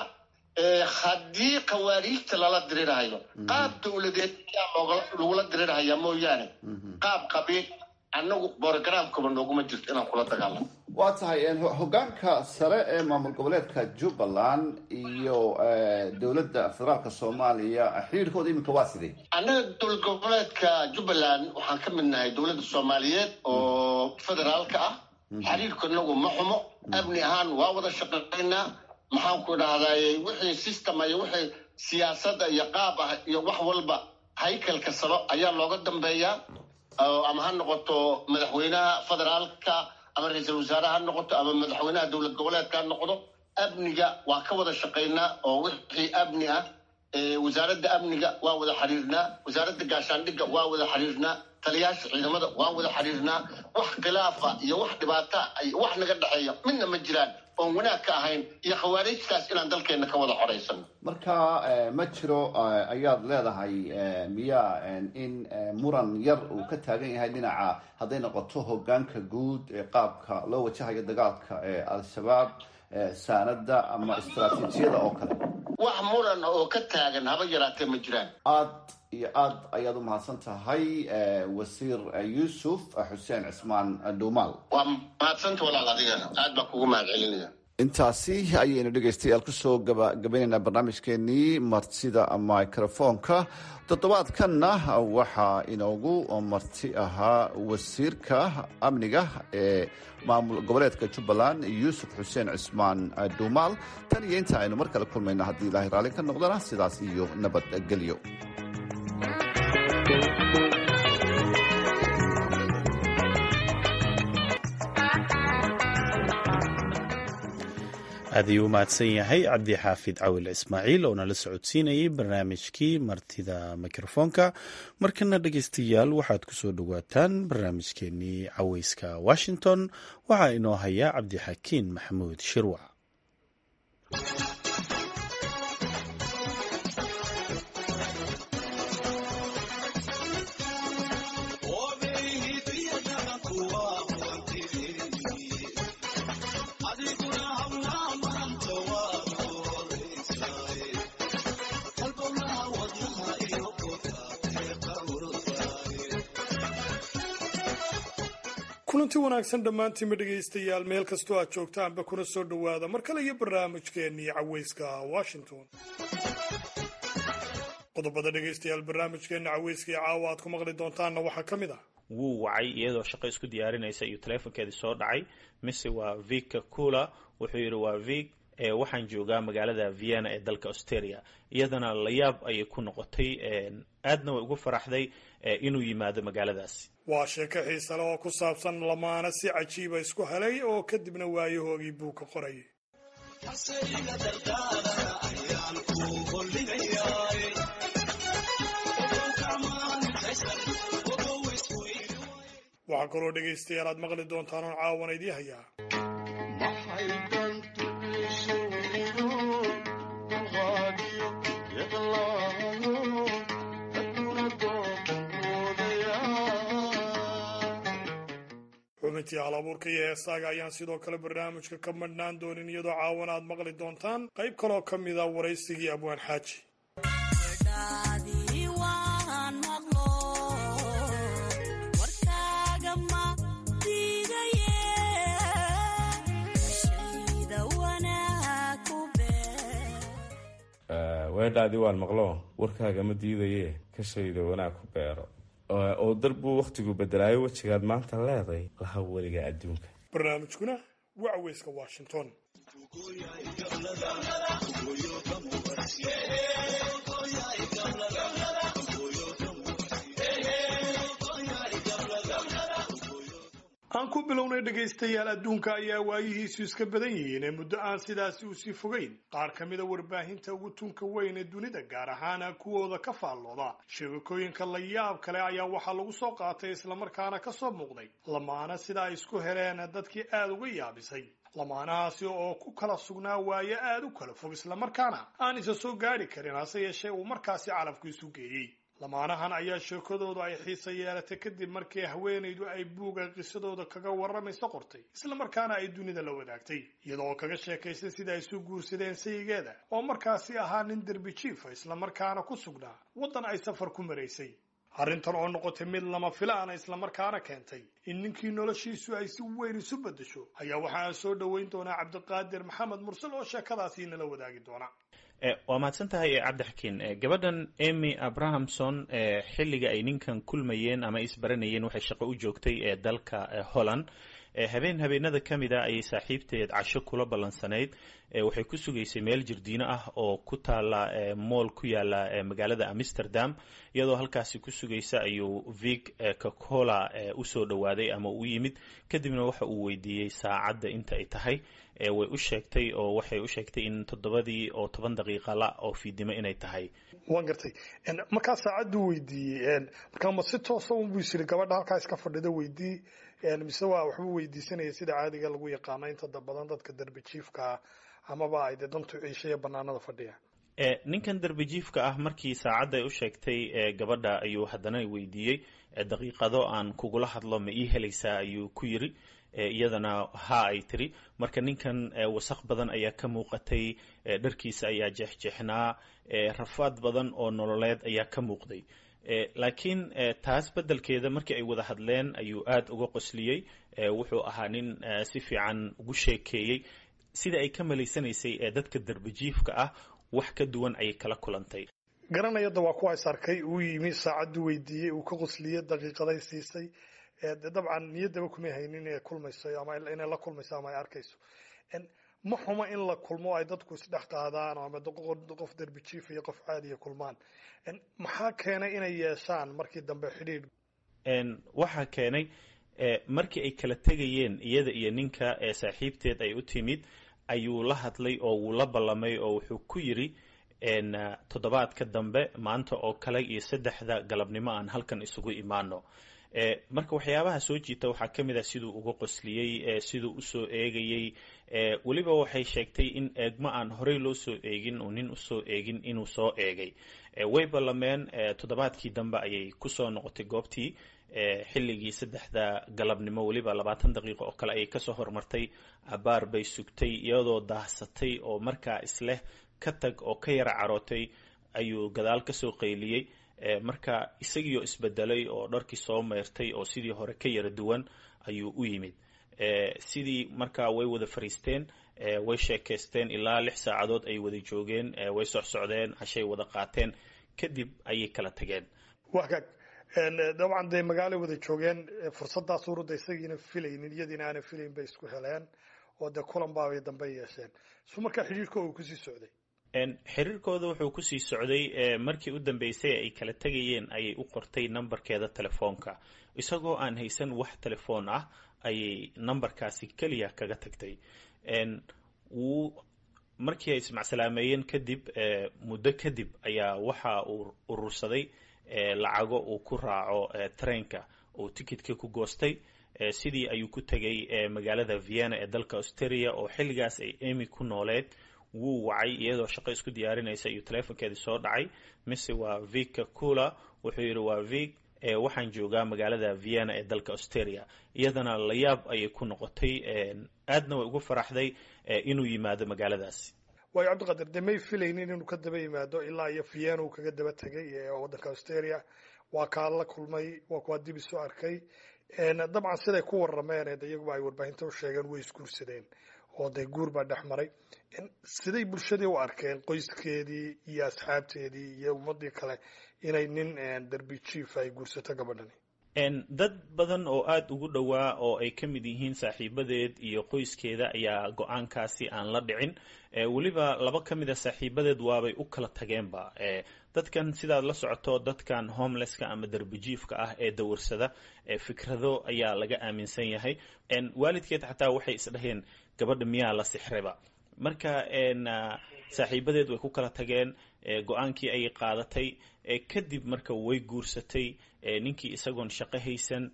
haddii khawaariijta lala dirirhayo qaab dowladeed ayaa lagula dirirhayaa mooyaane qaab qabiil annagu borogramkaba nooguma jirto inaan kula dagaalamo
waa tahay hogaanka sare ee maamul goboleedka jubbaland iyo dowladda federaalka soomaaliya xiriirkooda iminka waa sidee
annaga dowlad goboleedka jubbaland waxaan ka mid nahay dowladda soomaaliyeed oo federaalka ah xiriirku inagu ma xumo amni ahaan waa wada shaqaynaa maxaan ku idhahdaay wixii system iyo wixii siyaasadda iyo qaab ah iyo wax walba haykalka saro ayaa looga dambeeyaa ama ha noqoto madaxweynaha federaalka ama ra-iisul wasaare ha noqoto ama madaxweynaha dowlad goboleedka ha noqdo amniga waa ka wada shaqaynaa oo wixii amni ah wasaaradda amniga waa wada xiriirnaa wasaaradda gaashaandhigga waa wada xiriirnaa taliyaasha ciidamada waan wada xiriirnaa wax khilaafa iyo wax dhibaata iyo wax naga dhexeeya midna ma jiraan oon wanaag ka ahayn iyo khawaarijtaas inaan dalkeenna ka wada xoraysano
marka ma jiro ayaad leedahay miyaa in muran yar uu ka taagan yahay dhinaca hadday noqoto hogaanka guud ee qaabka loo wajahayo dagaalka ee al-shabaab saanada ama istaraatiijiyada oo kale
wax muran oo ka taagan haba yaraatee ma jiraan
aad iyo aad ayaad u mahadsan tahay wasiir yuusuf xuseen cismaan dhuumaal
waa mahadsanta walaal adigana aad baa kugu mahad celinaya
intaasi ayaynu dhegaystayaal kusoo gabagabaynaynaa barnaamijkeenii martida microfoonka toddobaadkanna waxaa inoogu marti ahaa wasiirka amniga ee maamul goboleedka jubbaland yuusuf xuseen cismaan dhuumaal tan iyo inta aynu mar kale kulmayna haddii ilaahay raalli ka noqdana sidaas iyo nabadgelyo
aad ayuu u mahadsan yahay cabdi xaafid cawil ismaaciil oo nala socodsiinayay barnaamijkii martida mikrofoonka markana dhegeystayaal waxaad ku soo dhowaataan barnaamijkeenii caweyska washington waxaa inoo hayaa cabdixakiin maxamuud shirwac
kulanti wanaagsan dhammaantiinba dhegaystayaal meel kastoo aad joogtaanba kuna soo dhowaada mar kale iyo barnaamijkeennii caweyska washington qodobada dhegaystayaal barnaamijkeenna caweyska iyo caawa aad ku maqli doontaanna waxaa ka mid ah
wuu wacay iyadoo shaqo isku diyaarinaysa iyo taleefonkeedii soo dhacay mise waa vika cula wuxuu yidhi waa vig waxaan joogaa magaalada vienna ee dalka australia iyadana layaab ayay ku noqotay aadna way ugu faraxday inuu yimaado magaaladaasi
waa sheeko xiise leh oo ku saabsan lamaana si cajiiba isku helay oo kadibna waayahoogii buu ka qorayay waxaa kaloo dhegaystayaal aad maqli doontaan oon caawana idii hayaa xubintii hal abuurka iyo heesaaga ayaan sidoo kale barnaamijka ka madhnaan doonin iyadoo caawana aad maqli doontaan qayb kaloo ka mid a waraysigii abwaan xaaji
weedhaadii waan maqlo warkaaga ma diidaye kashayda wanaag ku beero oo darbuu wakhtigu bedelaayo wejigaad maanta leeday laha weliga adduunka
barnaamijkuna waa caweyska washington aan ku bilownay dhegaystayaal adduunka ayaa waayihiisu iska badan yihiin ee muddo aan sidaasi usii fogeyn qaar ka mida warbaahinta ugu tunka weyn ee dunida gaar ahaana kuwooda ka faallooda sheegakooyinka la yaab kale ayaa waxaa lagu soo qaatay islamarkaana ka soo muuqday lamaana sida ay isku heleen dadkii aada uga yaabisay lamaanahaasi oo ku kala sugnaa waaye aada u kala fog islamarkaana aan isa soo gaadhi karin hase yeeshee uu markaasi calafku isu geeyey lamaanahan ayaa sheekadoodu ay xiisa yeelatay kadib markii haweenaydu ay buuga qisadooda kaga warramayso qortay islamarkaana ay dunida la wadaagtay iyadoo kaga sheekaysay sida ay isu guursadeen sayigeeda oo markaasi ahaa nin derbi jiifa islamarkaana ku sugnaa waddan ay safar ku maraysay arrintan oo noqotay mid lama filaana islamarkaana keentay in ninkii noloshiisu ay si weyn isu beddesho ayaa waxaa soo dhoweyn doonaa cabdiqaadir maxamed mursal oo sheekadaasi nala wadaagi doona
waa mahadsan tahay cabdixakiin gabadhan emy abrahamson xilliga ay ninkan kulmayeen ama isbaranayeen waxay shaqo u joogtay ee dalka holland habeen habeenada ka mid a ayay saaxiibteed casho kula ballansanayd waxay ku sugaysay meel jirdiino ah oo ku taala mool ku yaala magaalada amsterdam iyadoo halkaasi ku sugaysa ayuu vig cocola usoo dhowaaday ama u yimid kadibna waxa uu weydiiyey saacadda inta ay tahay way u sheegtay oo waxay u sheegtay in toddobadii oo toban daqiiqa la oo fiidnimo inay tahay
waan gartay markaa saacaddu weydiiyey markaa ma si toosa unbuu isiri gabadha halkaa iska fadhida weydii mise waa waxbuu weydiisanaya sida caadiga lagu yaqaano inta badan dadka darbi jiifkaa amaba ay dee dantu ciishaya banaanada fadhiya
ninkan darbijiifka ah markii saacadda ay u sheegtay gabadha ayuu haddana weydiiyey daqiiqado aan kugula hadlo ma ii helaysaa ayuu ku yiri iyadana ha ay tiri marka ninkan wasaq badan ayaa ka muuqatay dharkiisa ayaa jeexjeexnaa rafaad badan oo nololeed ayaa ka muuqday laakiin taas beddelkeeda markii ay wada hadleen ayuu aada uga qosliyey wuxuu ahaa nin si fiican ugu sheekeeyey sida ay ka malaysanaysay ee dadka darbijiifka ah wax ka duwan ayay kala kulantay
garanayada waa kuwa is arkay uu yimi saacaddu weydiiyey uu ka qosliyey daqiiqaday siisay dabcan niyaddaba kumay haynin inay kulmayso ama inay la kulmayso ama ay arkayso ma xumo in la kulmo ay dadku isdhex qaadaan ama qof derbi jiif iyo qof caadiya kulmaan maxaa keenay inay yeeshaan markii dambe xidhiidh
waxaa keenay markii ay kala tegayeen iyada iyo ninka ee saaxiibteed ay u timid ayuu la hadlay oo wuu la ballamay oo wuxuu ku yiri toddobaadka dambe maanta oo kale iyo saddexda galabnimo aan halkan isugu imaano marka waxyaabaha soo jiita waxaa ka mid ah siduu uga qosliyey siduu usoo eegayey weliba waxay sheegtay in eegmo aan horey loo soo eegin oo nin usoo eegin inuu soo eegay way ballameen toddobaadkii dambe ayay kusoo noqotay goobtii xilligii saddexda galabnimo weliba labaatan daqiiqo oo kale ayay kasoo hormartay abaar bay sugtay iyadoo daahsatay oo markaa isleh ka tag oo ka yara carootay ayuu gadaal kasoo qayliyey marka isagiioo isbedelay oo dharkii soo meyrtay oo sidii hore ka yara duwan ayuu u yimid sidii markaa way wada fariisteen way sheekaysteen ilaa lix saacadood ay wada joogeen way socsocdeen cashay wada qaateen kadib ayay kala tageen
wagaag dabcan dee magaalay wada joogeen fursadaas urudda isagiina filaynin iyadiina aanan filayn bay isku heleen oo dee kulan baabay dambe yeesheen su markaa xidhiirka uu kusii socday
xiriirkooda wuxuu kusii socday markii u dambeysay ay kala tegayeen ayay u qortay nambarkeeda telefoonka isagoo aan haysan wax telefoon ah ayay nambarkaasi keliya kaga tagtay wuu markii ay ismacsalaameyeen kadib muddo kadib ayaa waxa uu urursaday lacago uu ku raaco treenka uu tikitka ku goostay sidii ayuu ku tegay magaalada vienna ee dalka australia oo xilligaas ay emy ku nooleed wuu wacay iyadoo shaqo isku diyaarinaysa iyo teleefonkeedii soo dhacay mise waa vika cula wuxuu yidhi waa vig waxaan joogaa magaalada vienna ee dalka australia iyadana layaab ayay ku noqotay aadna way ugu faraxday inuu yimaado magaaladaasi
waayo cabdiqadir dee may filaynin inuu ka daba yimaado ilaa iyo vienna uu kaga daba tegay waddanka australia waa kaa la kulmay waa kuwaa dib isu arkay dabcan siday ku warameen de iyaguba ay warbaahinta u sheegeen way isguursadeen oo dee guur baa dhex maray siday bulshadii u arkeen qoyskeedii iyo asxaabteedii iyo ummadii kale inay nin derbi jief ay guursato gabadhani
dad badan oo aada ugu dhowaa oo ay ka mid yihiin saaxiibadeed iyo qoyskeeda ayaa go-aankaasi aan la dhicin weliba laba ka mid a saaxiibadeed waabay u kala tageenba dadkan sidaad la socoto dadkan homelesska ama derbijiifka ah ee dawarsada fikrado ayaa laga aaminsan yahay waalidkeed xataa waxay isdhaheen gabadha miyaa la sixreba marka saaxiibadeed way ku kala tageen go-aankii ayay qaadatay kadib marka way guursatay ninkii isagoon shaqo haysan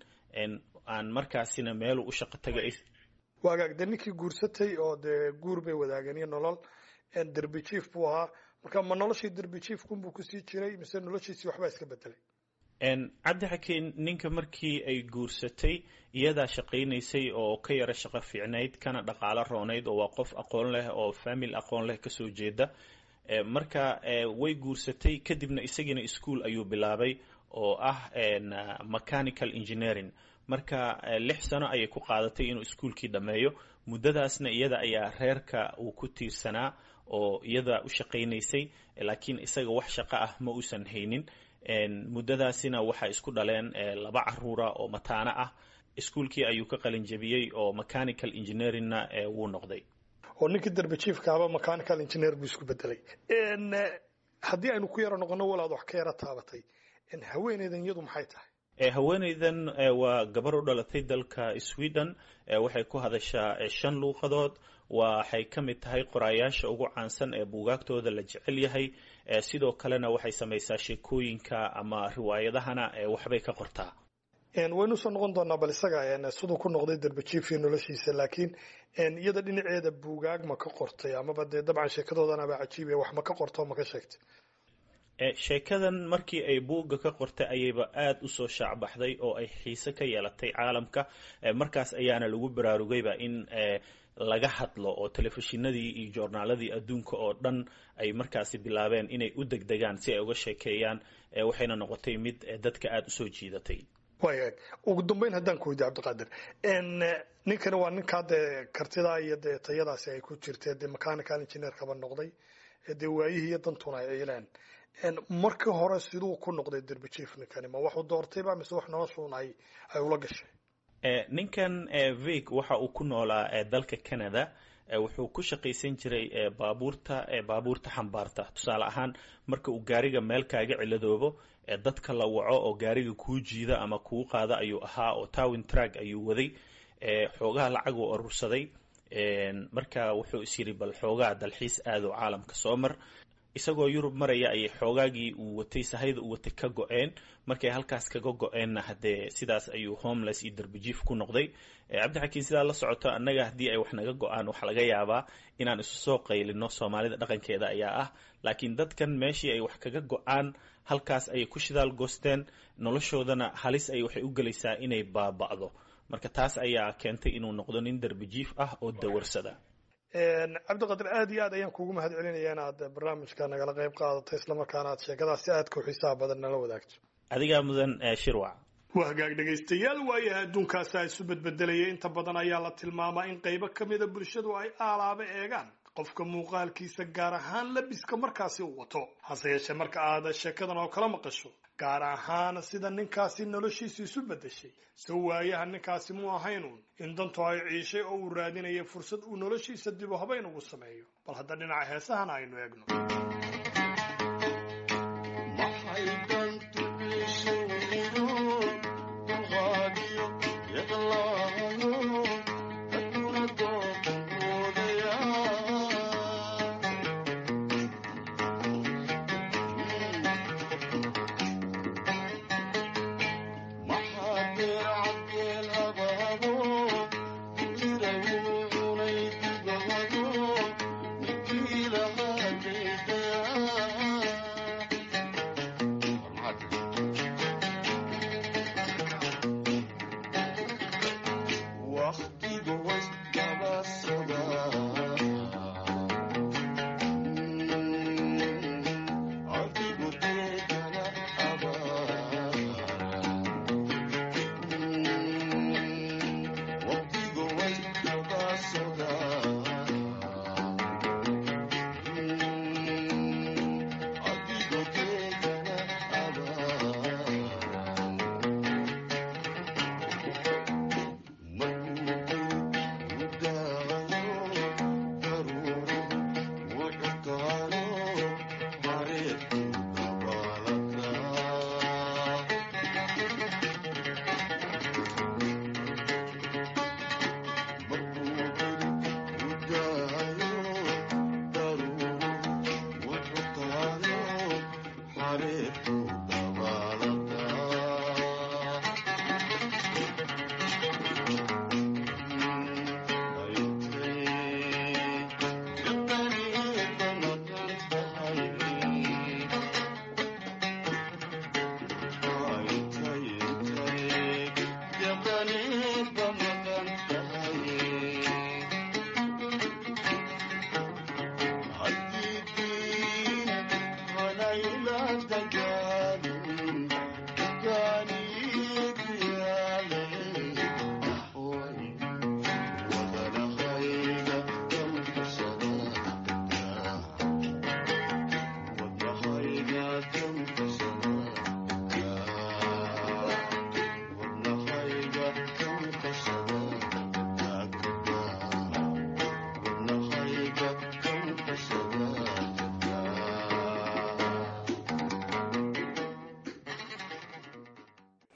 aan markaasina meelu u shaqo tagay
waagaag dee ninkii guursatay oo dee guur bay wadaageen iyo nolol derbi jief buu ahaa marka ma noloshii derbi jiefkunbuu kusii jiray mise noloshiisii waxbaa iska bedelay
cabdi xakiin ninka markii ay guursatay iyadaa shaqaynaysay oo ka yara shaqo fiicnayd kana dhaqaalo roonayd oo waa qof aqoon leh oo famil aqoon leh kasoo jeeda marka way guursatay kadibna isagiina ischool ayuu bilaabay oo ah mechanical engineering marka lix sano ayay ku qaadatay inuu iskuolkii dhammeeyo muddadaasna iyada ayaa reerka uu ku tiirsanaa oo iyada u shaqaynaysay laakiin isaga wax shaqo ah ma uusan haynin muddadaasina waxaa isku dhaleen laba caruura oo mataano ah iskuolkii ayuu ka qalin jabiyey oo mechanical engineeringna wuu noqday
oo ninkii darbajiifkaaba mechanical engineer buu isku bedelay haddii aynu ku yaro noqono walaad wax ka yaro taabatay haweeneydan iyadu maxay tahay
haweeneydan waa gabar u dhalatay dalka sweden waxay ku hadashaa shan luuqadood waxay ka mid tahay qoraayaasha ugu caansan ee buugaagtooda la jecel yahay sidoo kalena waxay samaysaa sheekooyinka ama riwaayadahana waxbay ka qortaa
waynu usoo noqon doonaa bal isaga siduu ku noqday darbajiifii noloshiisa laakiin iyada dhinaceeda buugaag ma ka qortay amaba dee dabcan sheekadoodanaba cajiibe wax ma ka qorto ma ka sheegtay
sheekadan markii ay buugga ka qortay ayayba aada usoo shaacbaxday oo ay xiise ka yeelatay caalamka markaas ayaana lagu baraarugayba in laga hadlo oo telefishinadii iyo joornaaladii adduunka oo dhan ay markaasi bilaabeen inay u degdegaan si ay uga sheekeeyaan waxayna noqotay mid dadka aada usoo jiidatay
waaya ugu dambeyn haddaan ku weydiy cabdiqaadir ninkani waa ninkaa dee kartidaa iyo dee tayadaasi ay ku jirtee dee mechanical engineerkaba noqday dee waayihii iyo dantuna ay ciileen markii hore siduu ku noqday derbajiif ninkani ma waxuu doortayba mise wax noloshuun ay ay ula gashay
ninkan vig waxa uu ku noolaa dalka canada wuxuu ku shaqaysan jiray baabuurta baabuurta xambaarta tusaale ahaan marka uu gaariga meel kaaga ciladoobo dadka la waco oo gaariga kuu jiida ama kuu qaada ayuu ahaa oo towin trag ayuu waday xoogaha lacag uu urursaday marka wuxuu is yidhi bal xoogaa dalxiis aado caalamka soo mar isagoo yurub maraya ayay xoogaagii uu watay sahayda uu watay ka go-een markay halkaas kaga go-eenna haddee sidaas ayuu homeless iyo darbajiif ku noqday cabdixakiin sidaa la socoto annaga haddii ay wax naga go-aan waxaa laga yaabaa inaan isu soo qaylino soomaalida dhaqankeeda ayaa ah laakiin dadkan meeshii ay wax kaga go-aan halkaas ayay ku shidaal goosteen noloshoodana halis ay waxay u gelaysaa inay baaba'do marka taas ayaa keentay inuu noqdo nin darbajiif ah oo dawarsada
cabdiqadir aad iyo aad ayaan kuugu mahad celinaya inaad barnaamijka nagala qayb qaadato islamarkaana aad sheekadaas si aadka u xiisaha badan nala wadaagto
adigaa mudan shirwac
waa hagaag dhegaystayaal waayaha adduunkaasa isu bedbedelaya inta badan ayaa la tilmaamaa in qaybo ka mida bulshadu ay aalaaba eegaan qofka muuqaalkiisa gaar ahaan labiska markaasi uu wato hase yeeshee marka aad sheekadan oo kala maqasho gaar ahaan sida ninkaasi noloshiisa isu beddeshay so waayaha ninkaasi mu ahaynuun in dantu ay ciishay oo uu raadinaya fursad uu noloshiisa dibu habayn ugu sameeyo bal hadda dhinaca heesahana aynu eegno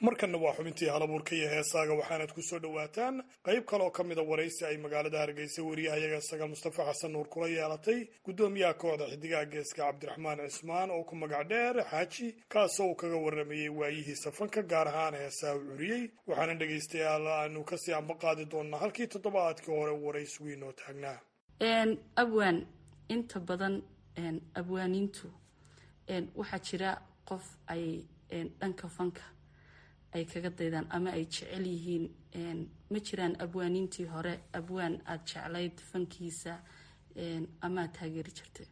markanna waa xubintii halabuurka iyo heesaaga waxaanad ku soo dhowaataan qayb kale oo ka mida waraysi ay magaalada hargeysa wariyahayaga sagaal mustafa xasan nuur kula yeelatay guddoomiyaha kooxda xidigaha geeska cabdiraxmaan cismaan oo ku magac dheer xaaji kaasoo uu kaga waramayey waayihiisa fanka gaar ahaan heesaha u curiyey waxaana dhegaystayaal aanu kasii amba qaadi doonaa halkii toddobaadkii hore waraysigu inoo taagnaa
abwaan inta badan abwaaniintu waxaa jira qof ay dhanka fanka ay kaga daydaan ama ay jecel yihiin ma jiraan abwaaniintii hore abwaan aada jeclayd fankiisa ama aad taageeri jirtay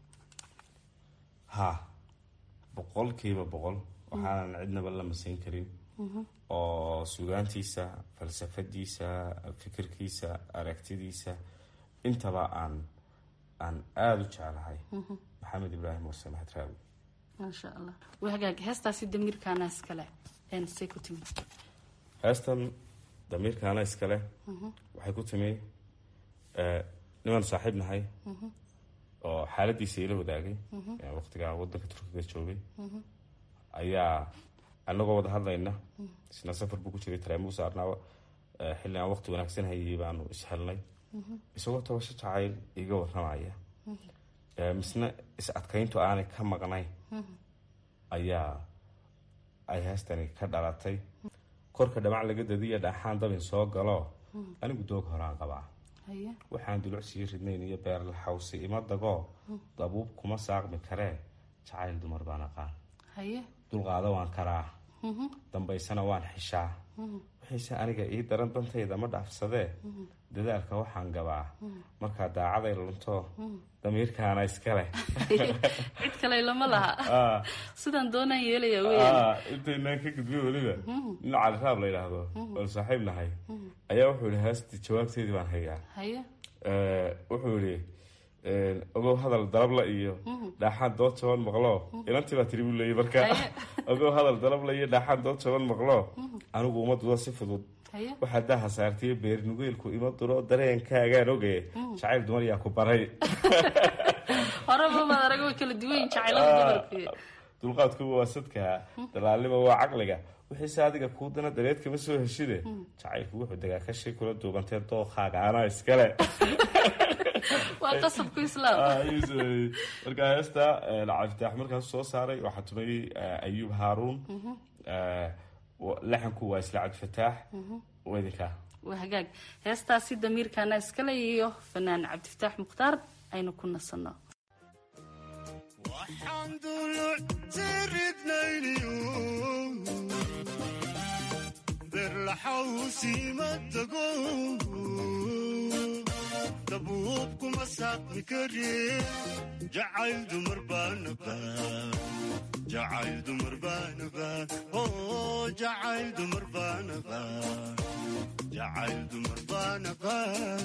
ha boqolkiiba boqol waxaanan cidnaba la masayn karin oo sugaantiisa falsafadiisa fikirkiisa aragtidiisa intaba aan aan aada u jeclahay maxamed ibraahim warse maxad raawi
maasha allah wagaag heestaasi damiirkaana iskale say ku timi
heestan damiirkaana iskale waxay ku timi nimaan saaxiib nahay oo xaaladiisa ila wadaagay waqtigaa wadanka turkiga joogay ayaa anagoo wada hadlayna isna safar buu ku jiray taraamugu saarnaa xilli aan waqti wanaagsan hayay baanu ishelnay isagoo tabasho jacayl iga waramaya misna is adkayntu aanay ka maqnayn ayaa ay heestani ka dhalatay korka dhamac laga dadiya dhaaxaan dabin soo galo anigu doog horaan qabaa waxaan dulucsii ridnayn iyo beerla xawsi ima dagoo dabuub kuma saaqmi karee jacayl dumar baan aqaan dulqaado waan karaa dambaysana waan xishaa waxayse aniga ii daran dantayda ma dhaafsadee dadaalka waxaan gabaa markaa daacaday lunto damiirkaana iskale
cid kale lama laha sidaan doonaan yeelaya
intaynaan ka gudbiyo weliba nin caliraab la yidhaahdo oon saaxiib nahay ayaa wuxuu yihi heestii jawaabteedii baan hayaa wuxuu yihi ogow hadal dalabla iyo dhaaxaan dood jaban maqlo inantii baa tiri buu leeyay marka ogow hadal dalabla iyo dhaaxaan dood jaban maqlo anigu uma dudo si fudud waxaa daaha saartiyo beernugeylku ima duro dareenkaagaan oge jacayl dumar yaa ku baray
horeba arag way kala duwan jacaylada dumarku
dulqaadkuba waa sadka dalaalnima waa caqliga wixiise adiga kuu dana dareed kama soo heshide jacaylku wuxuu degaa kashi kula duubantee dooqaaga anaa iskale
waa qasabku islaam
markaa heesta cabditaax markaas soo saaray waxaa tumay ayuub haaruun laxanku waa isla cabdifataax wedinka
waa hagaag heestaasi damiirkaana iskale iyo fanaan cabdifataax mukhtaar aynu ku nasanno
waxaan duluctiridnayniyo berlaxawsiima tago dabuub kuma saaqmi kare jacayl dumar baanaba jacayl dumar baanaba oo jacayl dumar baanaba jacayl dumar baanaba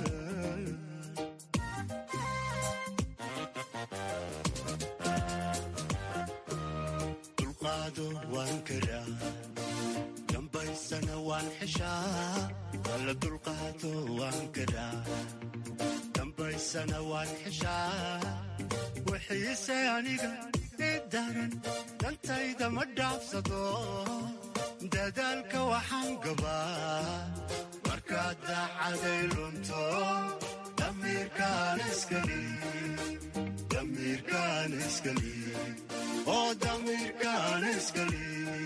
dulqaado waan karaa dambaysana waan xeshaa alla dulqaado waan karaa dambaysana waan xeshaa wixiise aniga i daran dantayda ma dhaafsado dadaalka waxaan gabaa markaad daacaday lunto damiirkaan iskali damiirkaan iskali oo damiirkaan iskali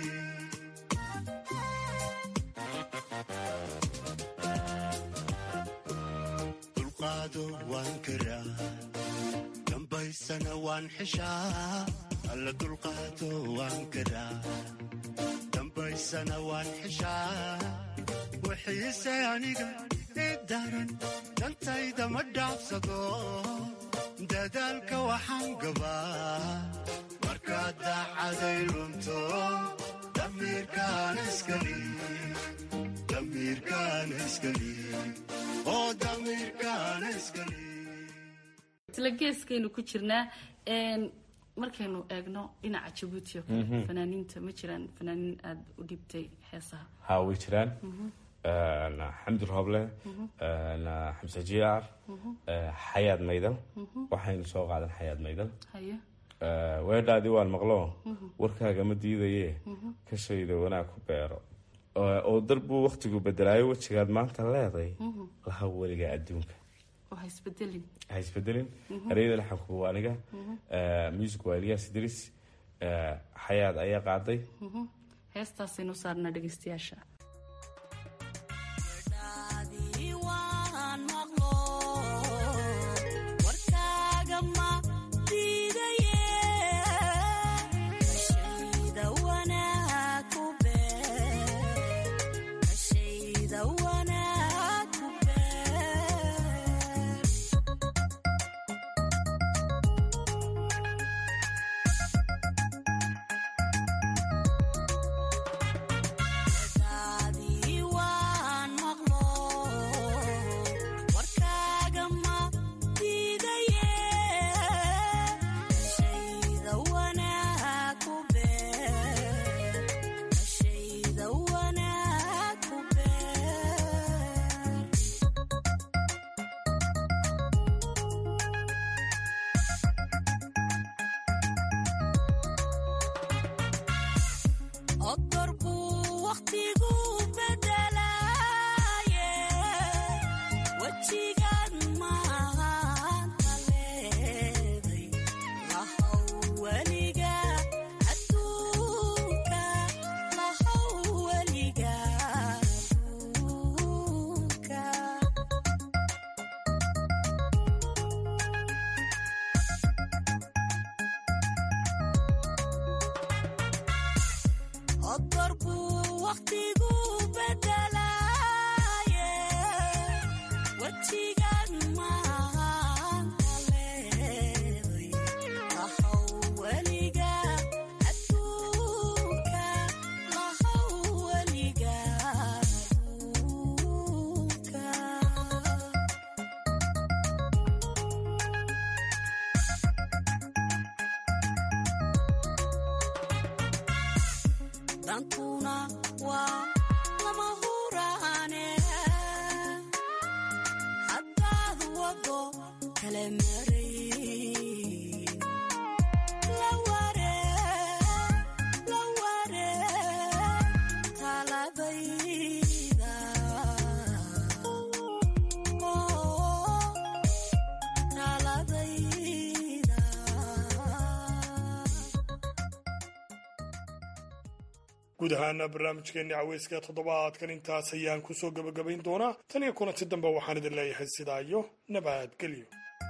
dulqaado waan karaa dambaysana waan xeshaa alla dulqaado waan karaa dambaysana waan xeshaa wixiise aniga i daran dantayda ma dhaafsado dadaalka waxaan gabaa markaad daacaday lunto damiirkaan iskali damiirkaan iskali oo damiirkaan iskali
isla geeskaynu ku jirnaa markaynu eegno dhinaca jabuuti oo kale fanaaniinta ma jiraan fanaaniin aada u dhibtay heesaha
ha way jiraan xamdi rooble xamse jiyaar xayaad maydal waxaynu soo qaadan xayaad maydal
haye
weedhaadii waan maqlo warkaaga ma diidaye kashayda wanaag ku beero oo darbuu waktigu bedelaayo wejigaad maanta leeday laha weliga adduunka ha isbedelin ereyada laxanku waa aniga music waa elias idris xayaad ayaa qaaday
heestaasaynu saarnaa dhegeystayaasha
guud ahaana barnaamijkeenni caweyska toddobaadkan intaas ayaan kusoo gebagabayn doonaa tan iyo kulanti dambe waxaan idin leeyahay sidaa iyo nabadgelyo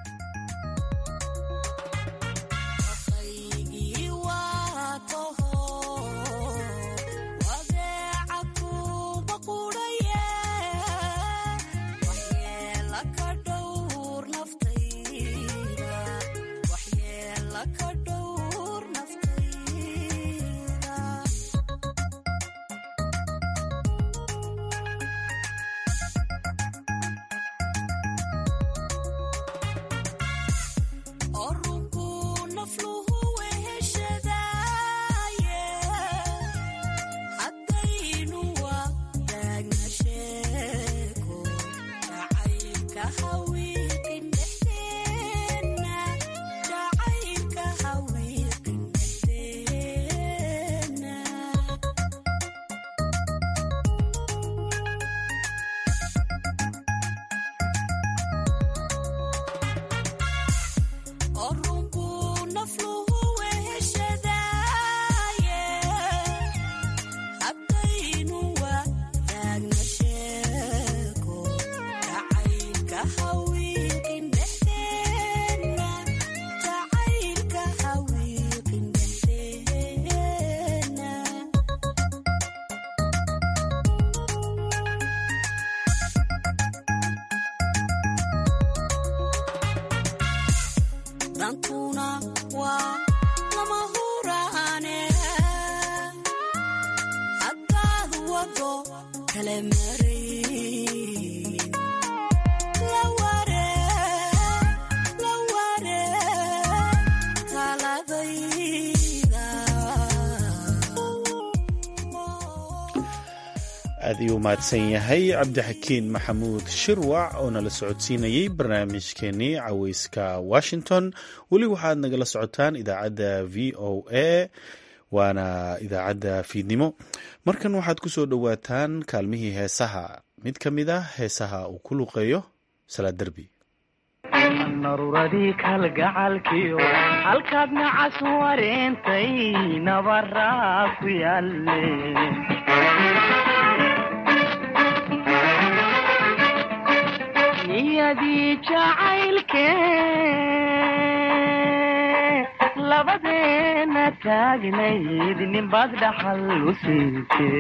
aad iyuu mahadsan yahay cabdixakiin maxamuud shirwac oo nala socodsiinayey barnaamijkeenii caweyska washington weli waxaad nagala socotaan idaacadda v o a waana idaacadda fiidnimo markan waxaad ku soo dhowaataan kaalmihii heesaha mid ka mid ah heesaha uu ku luqeeyo salaad derbi
naruradii kalgacalkiyo halkaad nacas wareentay nabaraa ku yaalle niyadii jacaylke labadeena taagnayd ninbaad dhaxal u siinte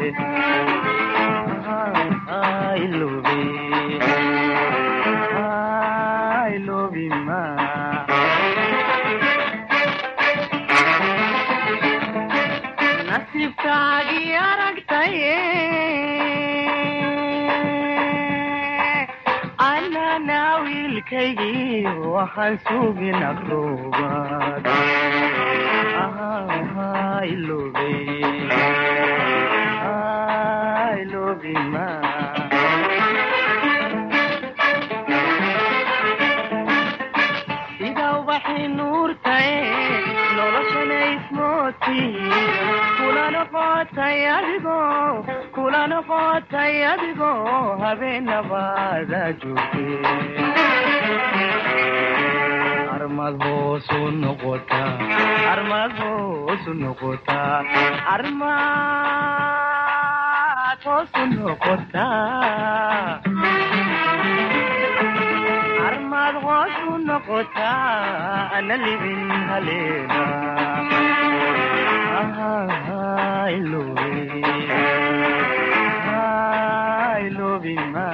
nasiibkaagii aragtaye anana wiilkaygii waxaan sugin aqroobaad sida ubaxii nuurtae noloshana ismooti kula noqotay adigo kula noqotay adigo habeenabaada joogte armad hoosu noqota armad hoosu noqota armad hoosu noqota armad hoosu noqota ana libin haleena ilobima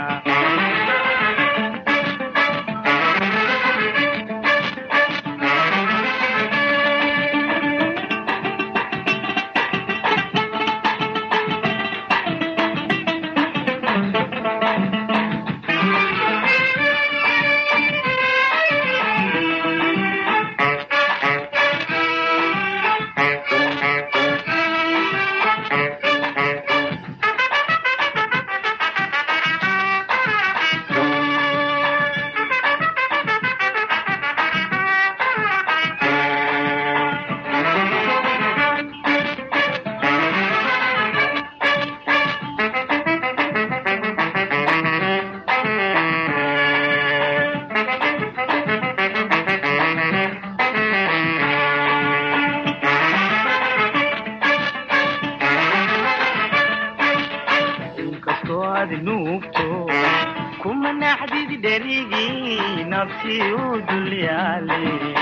inkastoo aad nuugto kuma naxdid dherigii nafsi u dulyaale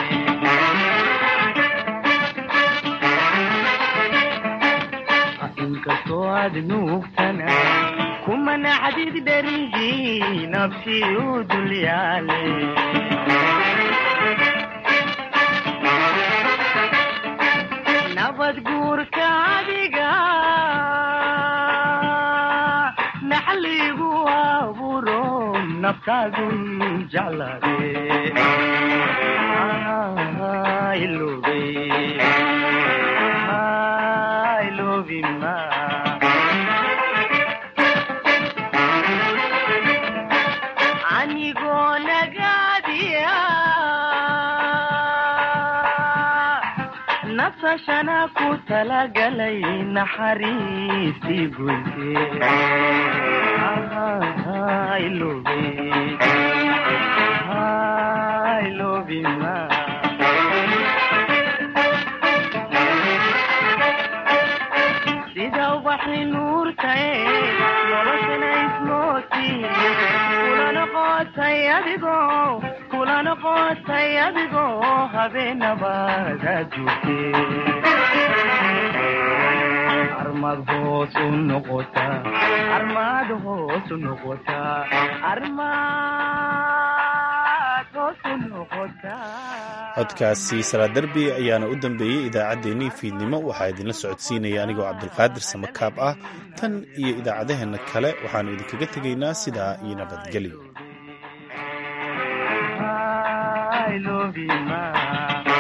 inkastoo aad nuugtana kuma naxdid dherigii nafsi u dulyaale nabad guurka adiga naxligu aburo naftaadu jeclade ilobe ilobima anigoo nagaadiya nasashana ku talagalay naxariistii goyte ilobe ilobima sida ubaxii nuurtae noloshana ismooti kula noqotay adigo kula noqotay adigo habeenabaada joogte armad hoosu noqota armad hoosu noqota armad hoosu noqota
codkaasi salaad derbi ayaana u dambeeyey idaacaddeenii fiidnimo waxaa idinla socodsiinaya anigoo cabdulqaadir samakaab ah tan iyo idaacadaheenna kale waxaannu idinkaga tegaynaa sidaa iyo nabadgelyo
ilobima